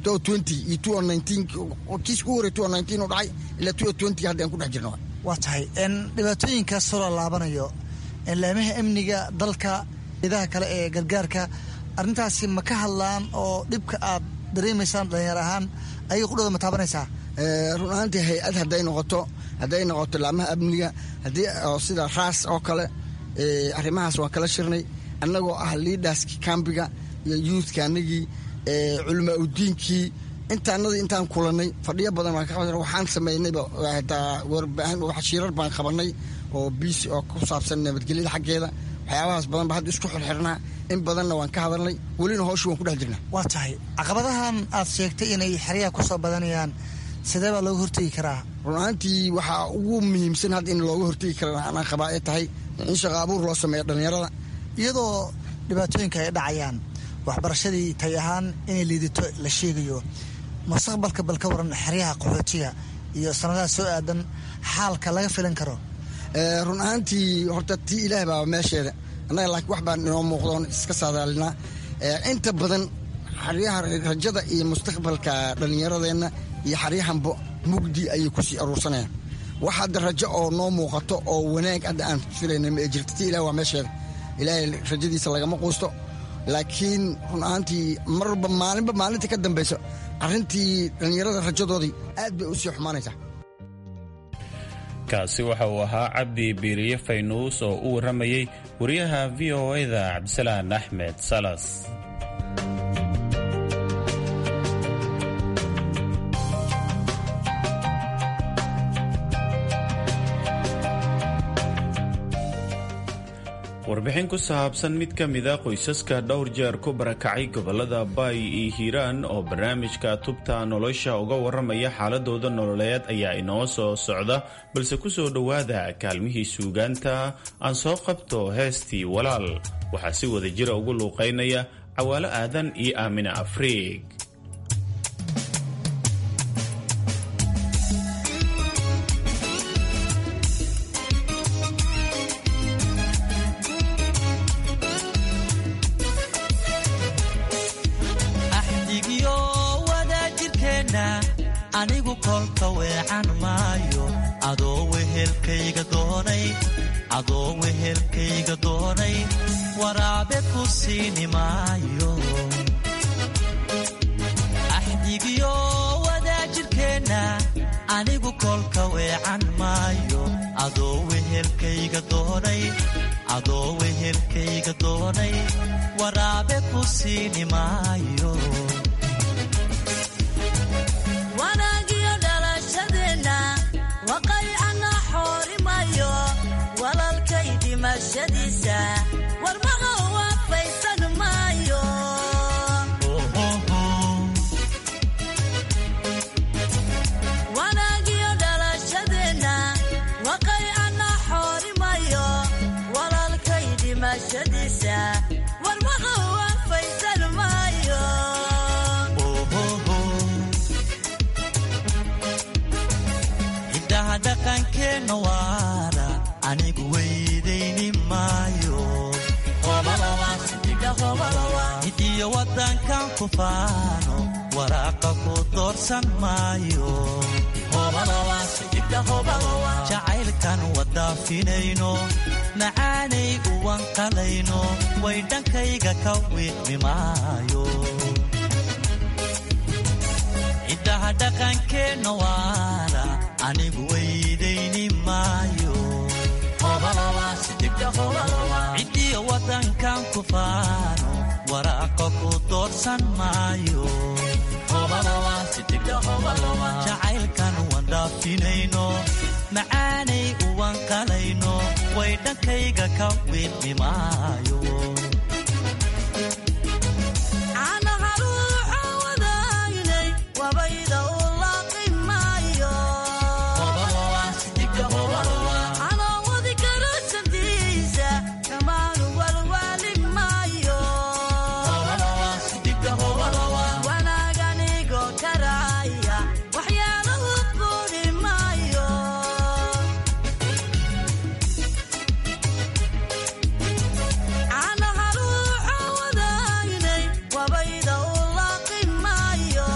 kiiska u horey u dhacay ilaa hadda aan ku dhex jirno waa tahay dhibaatooyinkaas soo laalaabanayo laamaha amniga dalka idaha kale ee gargaarka arrintaasi ma ka hadlaan oo dhibka aad dareemaysaan dhalinyar ahaan ayaga qudhooda ma taabanaysaa run ahaantii hay-ad hadday noqoto hadday noqoto laamaha amniga haddii sida raas oo kale arrimahaas waan kala shirnay annagoo ah liidaskii kambiga iyo yuuthka anagii culamaa udiinkii intaanadii intaan kulannay fadhiyo badan waan ka waxaan samaynayba hataa warbaahin shiirar baan qabanay oo biisi oo ku saabsan nabadgelyada xaggeeda waxyaabahaas badan ba hadda isku xirxirnaa in badanna waan ka hadalnay welina hooshii waan ku dhex jirnaa waa tahay caqabadahan aad sheegtay inay xeryaha ku soo badanayaan sidee baa looga hortegi karaa run ahaantii waxaa ugu muhiimsan hadda in looga hortegi kara anaa qabaa ay tahay in shaqa abuur loo sameeyo dhallinyarada iyadoo dhibaatooyinka ay dhacayaan waxbarashadii tay ahaan inay liidato la sheegayo mustaqbalka bal ka waran xeryaha qaxootiga iyo sanadaha soo aadan xaalka laga filan karo run ahaantii horta tii ilaah baa meesheeda annaga laakiin wax baan inoo muuqdoon iska saadaalinaa inta badan xaryaha rajada iyo mustaqbalka dhallinyaradeenna iyo xaryahanbo mugdi ayay kusii aruursanayaan wax hadda rajo oo noo muuqato oo wanaag hadda aan filayna ma jirta tii ilah waa meesheeda ilaahay rajadiisa lagama quusto laakiin run ahaantii marba maalinba maalinta ka dambayso arrintii dhallinyarada rajadoodii aad bay u sii xumaanaysaa kaasi waxa uu ahaa cabdi biiriye faynuus oo u warramayey wariyaha v o e-da cabdisalaan axmed salas warbixin ku saabsan mid ka mida qoysaska dhowr jeer ku barakacay gobolada baay iyo hiiraan oo barnaamijka tubta nolosha uga warramaya xaaladooda nololeed ayaa inoo soo socda balse ku soo dhowaada kaalmihii suugaanta aan soo qabto heestii walaal waxaa si wada jira ugu luuqaynaya cawaalo aadan iyo aamina afriig wehelkayga doonay adoo wehelkayga doonay waraabe ku siini maayo axdigiyo wadaajirkeenna anigu kolka weecan maayo adoo wehelkayga doonay adoo wehelkayga doonay waraabe ku siini maayo wanaagiyo dhalashadeenna waqaycana xoorimayo walalkay dhimashadiisa warmaqa waafaysan maayo wanaagiyo dhalashadeenna waqaycana xoorimayo walalkay dhimashadiisa warmaqa waafaysan maayo hiddaha dhaqankeenna waara anigu weydayni maayo hidiyo waddankan ku faano waraaqa ku doorsan maayo jacaylkan wadaafinayno macaanay uwanqalayno way dhankayga ka wiidmi maayo ciddaha dhaqankeenna waara anigu weydayni maayo ciddiyo waddankan ku faano waraaqa ku doorsan maayo jacaylkan wandhaafinayno macaanay uwanqalayno way dhankayga ka wiidmi maayo caanaha ruuxa wadaynay wabayda u laaqi maayo canaawadi karo sandiisa dhammaanu walwaali maayo wanaaganigo karaaya waxyaalahu quudi maayo caanaha ruuxa wadaynay wabayda u laaqi maayo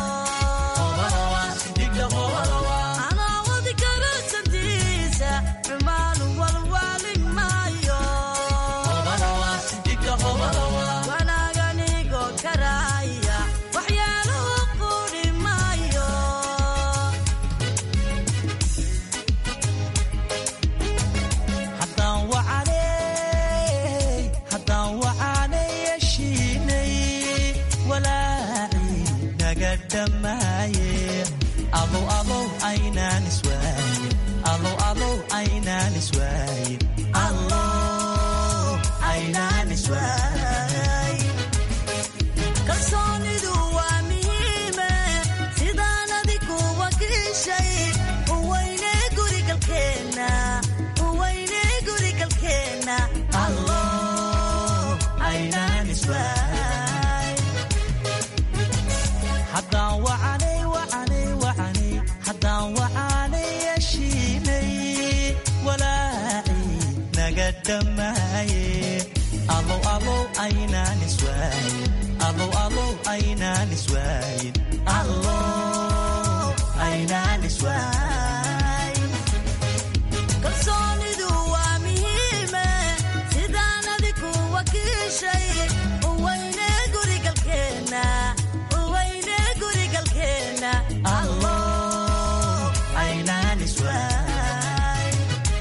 canaawadi karo sandiisa xumaanu walwaali maayo wanaaganigo karaaya waxyaalahu quudi maayo haddaan wacanay haddaan wacanay yeshiinay walaacii naga dhammaaye alow alow aynaan iswaaye alow alow aynaan iswaaye allow aynaan iswaaye kalsoonidu waa muhiime sidaan adigu wakiishay uweyne gurigalkeenna uweyne gurigalkeenna allow aynaan iswaay haddaan wacanay wacanay wacanay haddaan wacanay yeshiinay walaacii naga dhammaaye alow alow aynaan iswaaye alow alow aynaan iswaayin allow aynaan iswaayin kalsoonidu waa muhiime sidaan adigu wakiishay uweyne gurigalkeenna uweyne gurigalkeenna allow aynaan iswaay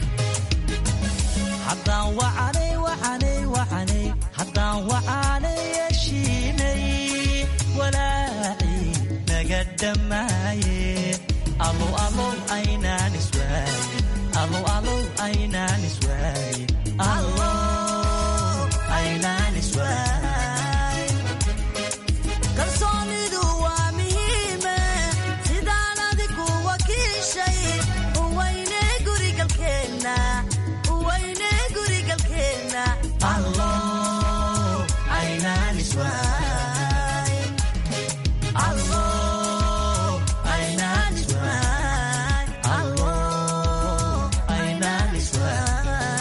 haddaan wacanay wacanay wacanay haddaan wacanay yeshiinay walaacii naga dhammaaye alow alow aynaan iswaayin alow alow aynaan iswaayin allow aynaan iswaayin kalsoonidu waa muhiime sidaan adigu wakiishay uweyne gurigalkeenna uweyne gurigalkeenna allow aynaan iswaayin allow aynaan iswaayin allow aynaan iswaayin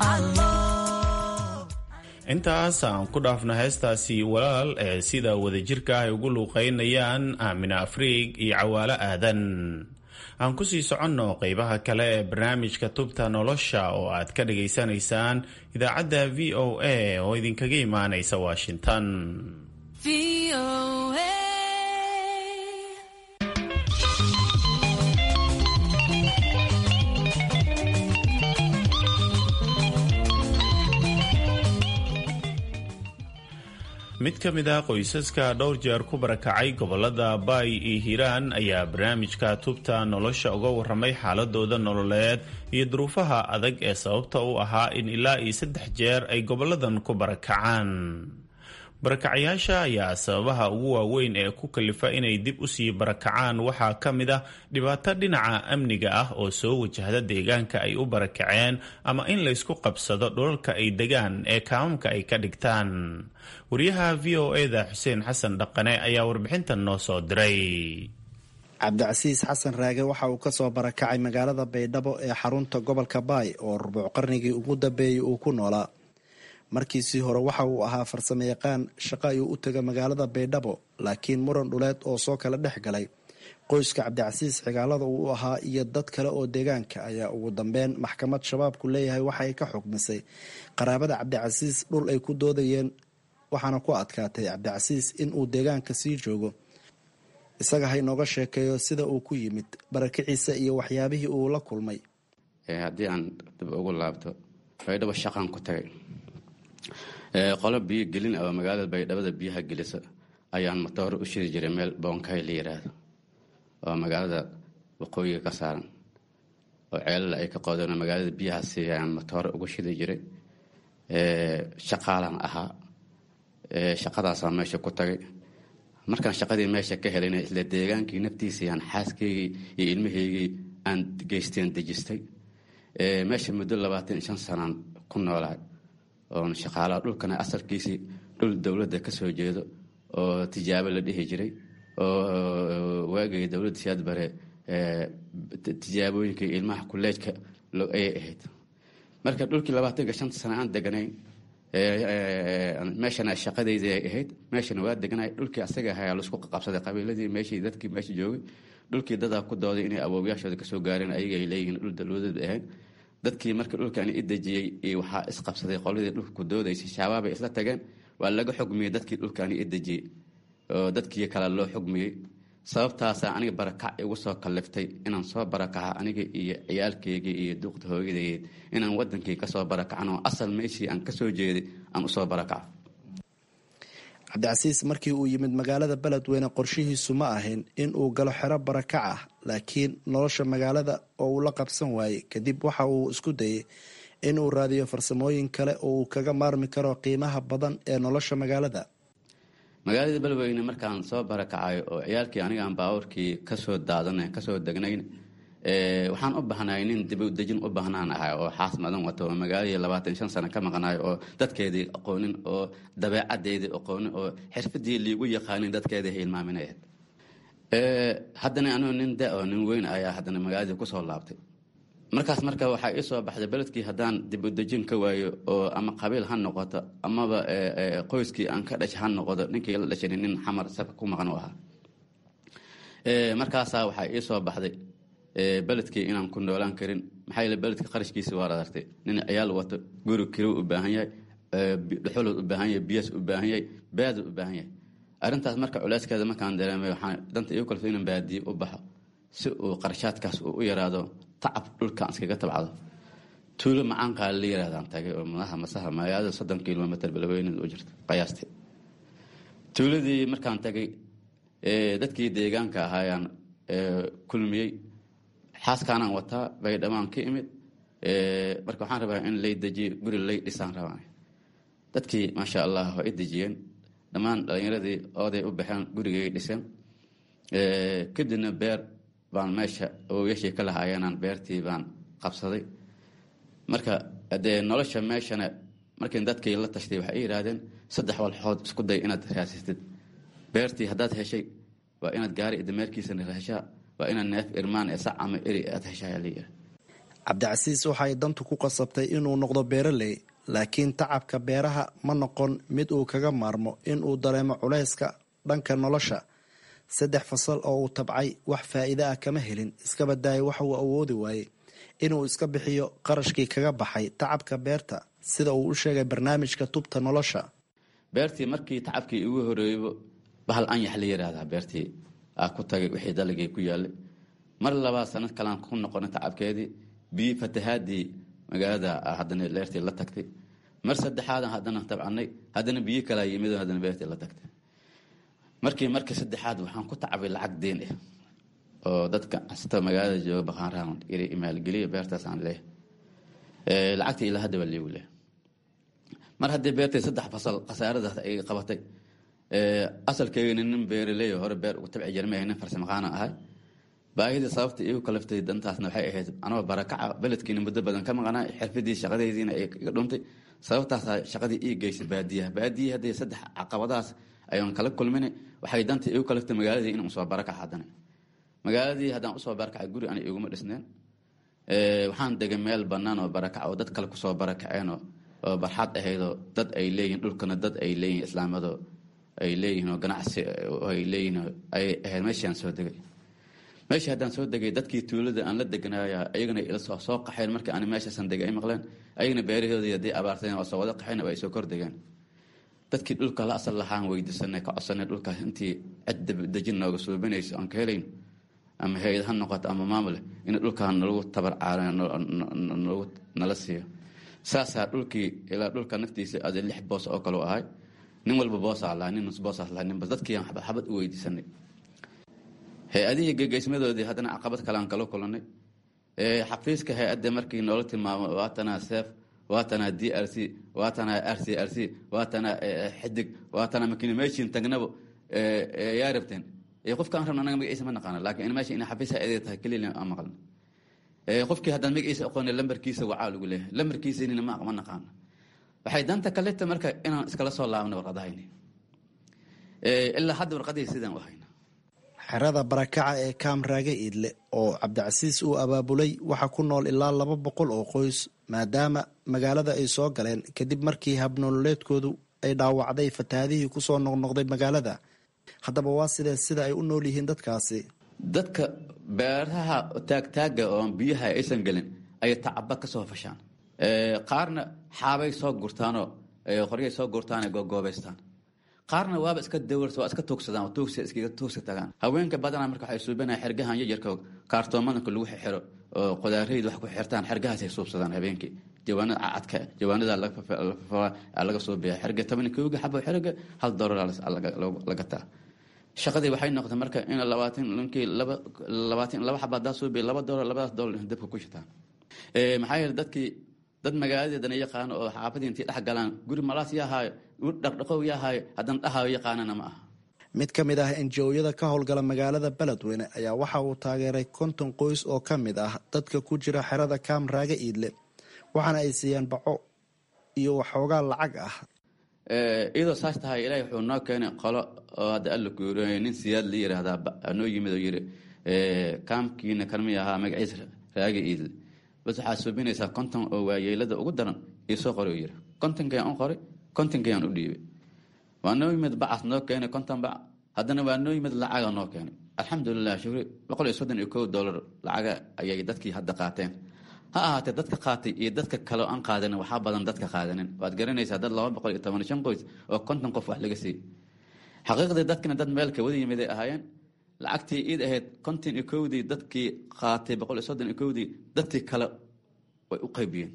allow intaas aan ku dhaafno heestaasi walaal ee sida wadajirka ay ugu luuqaynayaan aamina afriig iyo cawaalo aadan aan kusii soconno qeybaha kale ee barnaamijka tubta nolosha oo aad ka dhageysanaysaan idaacadda v o a oo idinkaga imaanaysa washington mid ka mid ah qoysaska dhowr jeer ku barakacay gobolada baay iyo hiiraan ayaa barnaamijka tubta nolosha uga waramay xaaladooda nololeed iyo duruufaha adag ee sababta u ahaa in ilaa iyo saddex jeer ay goboladan ku barakacaan barakacayaasha ayaa sababaha ugu waaweyn ee ku kalifa inay dib usii barakacaan waxaa ka mid ah dhibaato dhinaca amniga ah oo soo wajahda deegaanka ay u barakaceen ama in laysku qabsado dhulalka ay degaan ee kaamamka ay ka dhigtaan wariyaha v o eda xuseen xasan dhaqane ayaa warbixintan noo soo diray cabdicasiis xasan raage waxa uu kasoo barakacay magaalada baydhabo ee xarunta gobolka baay oo rubuuc qarnigii ugu dambeeyey uu ku noolaa markiisii hore waxa uu ahaa farsamo yaqaan shaqo ayuu u taga magaalada baydhabo laakiin muran dhuleed oo soo kala dhex galay qoyska cabdicasiis xigaalada uu u ahaa iyo dad kale oo deegaanka ayaa ugu dambeyn maxkamad shabaabku leeyahay waxa ay ka xukmisay qaraabada cabdicasiis dhul ay ku doodayeen waxaana ku adkaatay cabdicasiis in uu deegaanka sii joogo isaga ha inooga sheekeeyo sida uu ku yimid barakiciisa iyo waxyaabihii uu la kulmay haddii aan dib ugu laabto baydhabo shaqaan ku tagay qolo biyo gelin oo magaalada baydhabada biyaha gelisa ayaan matooro u shidi jiray meel boonkay la yiraahdo oo magaalada waqooyiga ka saaran oo ceelala ay ka qoodeen magaalada biyahaasi ayaan matooro ugu shidi jiray shaqaalaan ahaa shaqadaasaa meesha ku tagay markaan shaqadii meesha ka helayna isla deegaankii naftiisii aan xaaskaygii iyo ilmahaygii aan geysteen dejistay meesha muddo labaatan iyo shan sanaan ku noolahay oon shaqaalaha dhulkana asalkiisii dhul dowladda ka soo jeedo oo tijaabo la dhihi jiray oo waagay dowladda siyaad bare tijaabooyinka ilmaha kuleejka ayay ahayd marka dhulkii labaatanka shanta sana aan deganayn meeshana shaqadaydi ay ahayd meeshana waa deganay dhulkii asaga ahaa laisku qabsaday qabiiladii meeshii dadkii meesha joogay dhulkii dadaa ku dooday inay awoowayaashooda kasoo gaareen ayaga ay leeyihiin dhul dowladeed ahayd dadkii marka dhulkani i dejiyey waxaa isqabsaday qoladii dhulka ku doodaysay shaabaabay isla tageen waa laga xugmiyey dadkii dhulkani i dejiyey oo dadkii kale loo xugmiyey sababtaasaa aniga barakac igu soo kalliftay inaan soo barakaca aniga iyo ciyaalkeygii iyo duuqda hooyadeed inaan wadankii kasoo barakacno asal meeshii aan kasoo jeeday aan usoo barakaco cabdicasiis markii uu yimid magaalada beledweyne qorshihiisu ma ahayn in uu galo xero barakac ah laakiin nolosha magaalada oo uu la qabsan waayey kadib waxa uu isku dayay in uu raadiyo farsamooyin kale oo uu kaga maarmi karo qiimaha badan ee nolosha magaalada magaalada beledweyne markaan soo barakacayo oo ciyaalkii anigaan baabuurkii kasoo daadana kasoo degnayn waxaan u bahnay nin dibudejin u baahnaan ahay oo xaas madan wato oo magaaladii labaatan shan sano ka maqnayo oo dadkeedii aqoonin oo dabeecadeedii aqoonin oo xirfadii liigu yaqaanin dadkeedii hilmaaminayd haddana anuu nin da oo nin weyn ayaa haddana magaaladii kusoo laabtay markaas marka waxaa ii soo baxday beledkii haddaan dibudejin ka waayo oo ama qabiil ha noqoto amaba qoyskii aan ka dhashay ha noqoto ninkii la dhashay nin xamar sabka ku maqan u ahaa markaasaa waxaa ii soo baxday beledkii inaan ku noolaan karin maxaa yeele beledka qarashkiisi waa adartay nin ciyaal wato guri kirow u baahan yahay dhuxulod u baahan yahay biyas u baahan yahay baadu u baahan yahay arrintaas marka culeyskeeda markaan dareemay waxaan danta igu kalso inaan baadiye u baxo si uu qarashaadkaas uu u yaraado tacab dhulkaan iskaga tabcdo tuulo macaanqaa la yirahdaan tagay oo madaha masaha magaalada soddon kilomitr balweyneed u jirta qiyaastii tuuladii markaan tagay dadkii deegaanka ahaayaan kulmiyey xaaskaanaan wataa baydhamaan ka imid marka waxaan rabaa in lay dejiyo guri lay dhisaan rabaa dadkii maasha allah waa i dejiyeen dhammaan dhalinyaradii ooday u baxeen gurigay dhiseen kadibna beer baan meesha awowyashii ka lahaayeenaan beertii baan qabsaday marka dee nolosha meeshana markii dadkii la tashtay waxay i yidhaahdeen saddex walxood isku day inaad raasistid beertii haddaad heshay waa inaad gaari dameerkiisana heshaa waa inaad neef irmaan ee sac ama eri aad heshaa layidhi cabdicasiis waxay dantu ku qasabtay inuu noqdo beeraley laakiin tacabka beeraha ma noqon mid uu kaga maarmo in uu dareemo culayska dhanka nolosha saddex fasal oo uu tabcay wax faa'iide ah kama helin iska badaaya waxa uu awoodi waayey inuu iska bixiyo qarashkii kaga baxay tacabka beerta sida uu u sheegay barnaamijka tubta nolosha beertii markii tacabkii igu horeeybo bahal anyax la yiraahdaa beertii aa ku tagay wixii dalagay ku yaalay mar labaad sanad kalaan ku noqonay tacabkeedii biyi fatahaadii magaalada haddana leertii la tagtay mar saddexaadan haddana tabcanay haddana biyo kalaa yimid haddana beertii la tagtay markii markii saddexaad waxaan ku tacabay lacag deen ah oo dadka asta magaalada jooga baqaanrahan iri maalgeliya beertaas aan leeyahay lacagtii ilaa hadda waa liigu leh mar haddii beertay saddex fasal khasaaradaas ay qabatay asalkeygana nin beeraleey hore beer ugu tabci jirmay nin farsamaqaana ahay baahida sababta igu kalaftay dantaasna waxay ahayd anoo barakaca beledkiina muddo badan ka maqanaa xirfadii shaqadaydiina ay iga dhuntay sababtaasa shaqadii ii geysay baadiyaha baadiya haddii saddex caqabadaas ayaan kala kulmin waxay danta igu kalaftay magaaladii inaan usoo barakac haddana magaaladii haddaan usoo barakacay guri ana iguma dhisneen waxaan degay meel bannaan oo barakac oo dad kale kusoo barakaceen oo barxad ahaydoo dad ay leeyihin dhulkana dad ay leeyihin islaamado ay leeyihiin oo ganacsi ay leeyihiin ay ahayd meeshii aan soo degay meeshii haddaan soo degay dadkii tuulada aan la deganaaya ayagana ila soo soo qaxeen markii aan meeshaasan degay ay maqleen ayagana beerahoodii haddii abaarteen oo soo wada qaxeen ay soo kordegeen dadkii dhulka la asal lahaan weydiisanay ka codsanay dhulkaas intii cid dejin nooga suubinayso aan ka helayn ama hay-ad ha noqoto ama maamule in dhulkaan nalagu tabar caara nalagu nala siiyo saasaa dhulkii ilaa dhulka naftiisa ade lix boos oo kaleu ahay nin walba boosaa lahaa nin nus boosaas lahaa ninba dadkii aan xabad xabad u weydiisanay hay-adihii gegeysmadoodii haddana caqabad kale aan kala kulanay xafiiska hay-adda markii noola tilmaamo waatanaa seef waatanaa d r c waatanaa r c r c waatanaa xidig waatanaa makiinimeshin tagnabo yaa rabteen qofka aan rabna anaga magaciisa ma naqaana laakiin in meesha ina xafiis hay-adee tahay keliya aan maqlna qofkii haddaan magaciisa aqoonay lambarkiisa wacaa lagu leeyahay lambarkiisanina ma ma naqaana waxay danta kaleta marka inaan iskala soo laabnay warqadahayni ilaa hadda warqadihii sidaan u hayna xerada barakaca ee kaamraage iidle oo cabdicasiis uu abaabulay waxaa ku nool ilaa laba boqol oo qoys maadaama magaalada ay soo galeen kadib markii habnololeedkoodu ay dhaawacday fatahaadihii kusoo noqnoqday magaalada haddaba waa sidee sida ay u nool yihiin dadkaasi dadka beeraha taagtaaga oo biyaha aysan gelin ayay tacaba ka soo fashaan qaarna xaabay soo gurtaanoo qoryay soo gurtaan goobaystaan qaarna waaba iska dawars waa iska tuugsadaan tuugsi iskaga tuugsi tagaan haweenka badanaa marka waxay suubanaya xergahan yaryarka kaartoomadanka lagu xiro oo qodaarayda wax ku xirtaan xergahaasay suubsadaan habeenkii jawaanada cadka jawaanada laga suubiya xerga toban kooga xabo xerga hal doolar laga taa shaqadii waxay noqotay marka in labaatan ninkii laba labaatan laba xaba hadaa suubiya laba doolar labadaas doolar dabka ku shitaan maxaa yeele dadkii dad magaaladeedana yaqaano oo xaafadii intay dhex galaan guri malaas yahaayo dhaqdhaqow yahaayo haddana dhahayo yaqaanana ma aha mid ka mid ah enjooyada ka howlgala magaalada beledweyne ayaa waxa uu taageeray konton qoys oo ka mid ah dadka ku jira xerada kaamraaga iidle waxaana ay siiyeen baco iyo waxoogaa lacag ah iyadoo saas tahay ilaahay wuxuu noo keenay qolo oo hadda alla kuuriyay nin siyaad la yiraahdaa noo yimid oo yiri kaamkiina kanmi ahaa magaciisa raaga iidle bas waxaa suubinaysaa konton oo waayeelada ugu daran iyo soo qori yiri kontonkayaan u qoray kontonkayaan u dhiibay waa noo yimid bacas noo keenay konton bac haddana waa noo yimid lacaga noo keenay alxamdulilah shukri boqol iyo soddon iyo kow doolar lacaga ayay dadkii hadda qaateen ha ahaatee dadka qaatay iyo dadka kale aan qaadanin waxaa badan dadka qaadanin waad garanaysaa dad laba boqol iyo toban shan qoys oo konton qof wax laga siiyey xaqiiqdii dadkina dad meel ka wada yimid ay ahaayeen lacagtii iid ahayd konton iyo kowdii dadkii qaatay boqol iyo soddon iyo kowdii dadkii kale way u qaybiyeen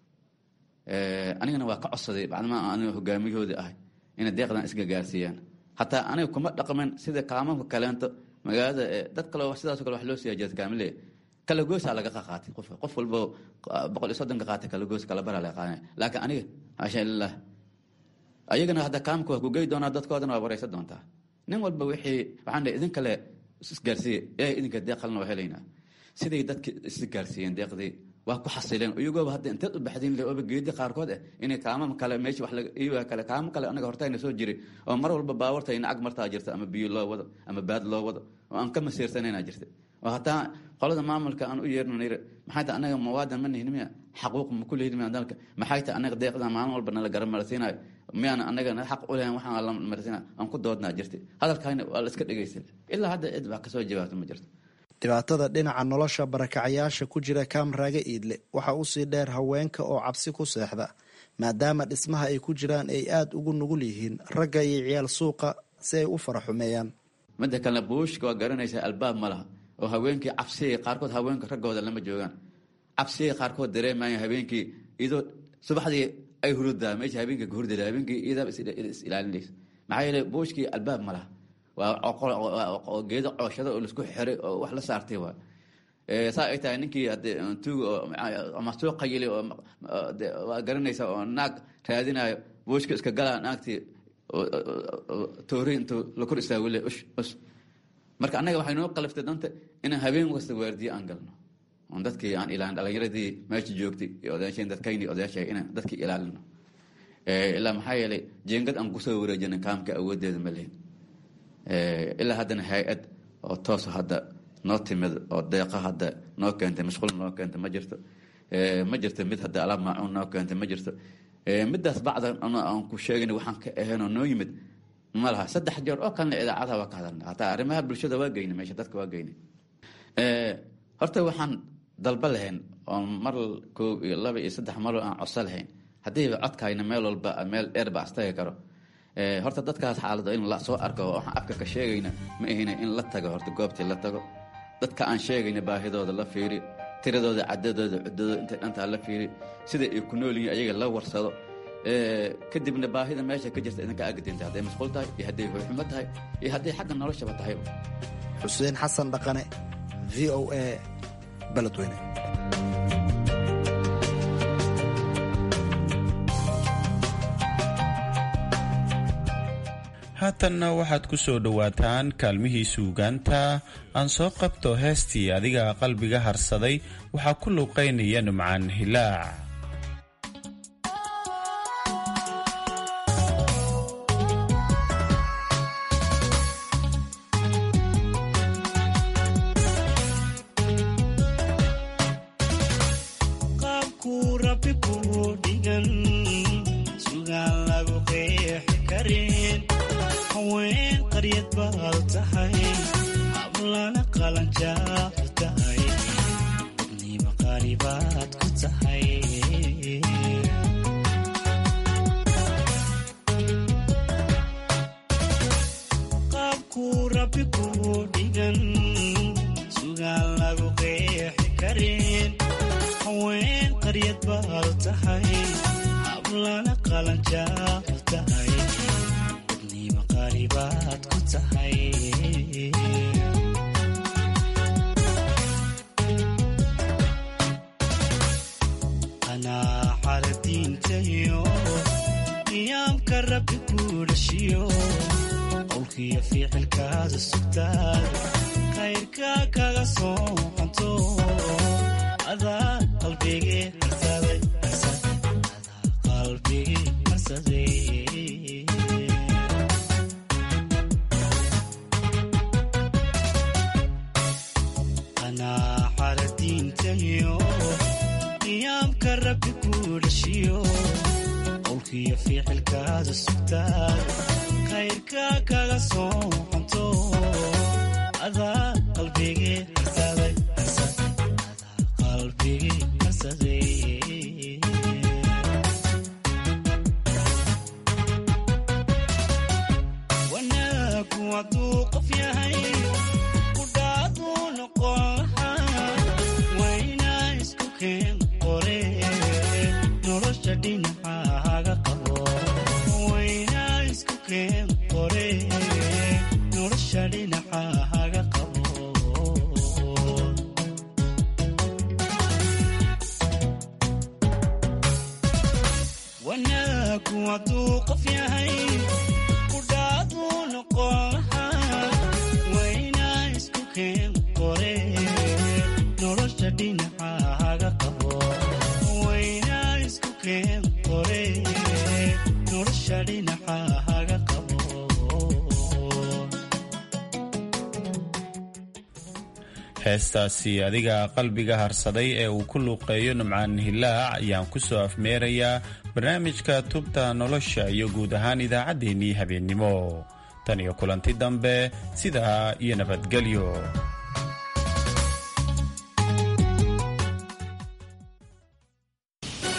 anigana waa ka codsaday bacdama aniga hogaamiyahoodii ahay inay deeqdan isga gaarsiiyaan hataa aniga kuma dhaqmen sida kaamamka kaleento magaalada dad kale sidaaso kale wax loo siiya jeedkaamile kala goosaa laga qaatay qof qof walbo boqol iyo soddonka qaatay kala goos kala bara laga qaadanaya laakiin aniga xaasha lilah ayagana hadda kaamka waa kugey doonaa dadkoodana waa wareysan doontaa nin walba wixii waxaan dhahay idin kale isgaarsiiye ilaahay idinka deeq kalena waa helaynaa siday dadki isgaarsiiyeen deeqdii waa ku xasileen iyagooba hadda inteed u baxdin le ooba geedi qaarkood ah inay kaamam kale meesha wax iyaga kale kaamo kale anaga hortayna soo jiray oo mar walba baawarta ina ag martaa jirta ama biyo loo wado ama baad loo wado oo aan ka masiirsanayna jirta oo hataa qolada maamulka aan u yeerno nayr maxay tahay anaga muwaadan ma nihin miya xaquuq ma ku lehin miya dalka maxay tahay anaga deeqda maalin walba nala garan marsiinayo miyaan anaga xaq u lehan waxaan la marsiinayo aan ku doodnaa jirta hadalkaana waa la iska dhegaystay ilaa hadda cid wax kasoo jawaabta ma jirto dhibaatada dhinaca nolosha barakacayaasha ku jira kaamraaga iidle waxaa usii dheer haweenka oo cabsi ku seexda maadaama dhismaha ay ku jiraan ay aada ugu nugul yihiin ragga iyo ciyaal suuqa si ay u faraxumeeyaan midda kalena buushka waa garanaysaa albaab ma laha oo haweenkii cabsigay qaarkood haweenka raggooda lama joogaan cabsigay qaarkood dareemaya habeenkii iyadoo subaxdii ay hurudaa meesha habeenkii ka hurdada habeenkii iyadaa is ilaalinaysa maxaa yeele buushkii albaab ma laha waa geedo cooshada oo laisku xiray oo wax la saartay waa saa ay tahay ninkii tuug ama soo qayili oo waa garanaysa oo naag raadinayo buushka iska galaa naagtii toori intuu la kor istaagule ush us marka annaga waxay noo qaliftay danta inaan habeen kasta waardiye aan galno oon dadkii aan ilaalin dhalinyaradii meesha joogtay iyo odayaasheen dadkayni odayaasha inaan dadkii ilaalino ilaa maxaa yeelay jeengad aan kusoo wareejina kaamka awoodeeda ma lehin ilaa haddana hay-ad oo toosa hadda noo timid oo deeqa hadda noo keentay mashquul noo keentay ma jirto ma jirto mid hadda alaab maacuun noo keentay ma jirto midaas bacda aan ku sheegin waxaan ka ahaynoo noo yimid ma laha saddex jeer oo kalena idaacadaha waa ka hadalna hataa arrimaha bulshada waa geynay meesha dadka waa geynay horta waxaan dalba lahayn oon mar koob iyo laba iyo saddex maroo aan codso lahayn haddiiba codkayna meel walba meel dheerba astagi karo horta dadkaas xaalado in la soo arko waxaan afka ka sheegayna ma ahina in la tago horta goobtii la tago dadka aan sheegayna baahidooda la fiiri tiradooda cadadooda cudadooda intay dhantaa la fiiri sida ay ku nool yihiin ayaga la warsado kadibna baahida meesha ka jirta idinka agdinta hadday masquul tahay iyo hadday hoyxumo tahay iyo hadday xagga noloshaba tahayba xuseen xasan dhaqane v o a beledweyne haatanna waxaad ku soo dhowaataan kaalmihii suugaanta aan soo qabto heestii adiga qalbiga harsaday waxaa ku luuqaynaya numcaan hilaac heestaasi adiga qalbiga harsaday ee uu ku luuqeeyo nimcaan hilaac ayaan ku soo afmeerayaa barnaamijka tubta nolosha iyo guud ahaan idaacaddeenii habeennimo tan iyo kulanti dambe sidaa iyo nabadgelyo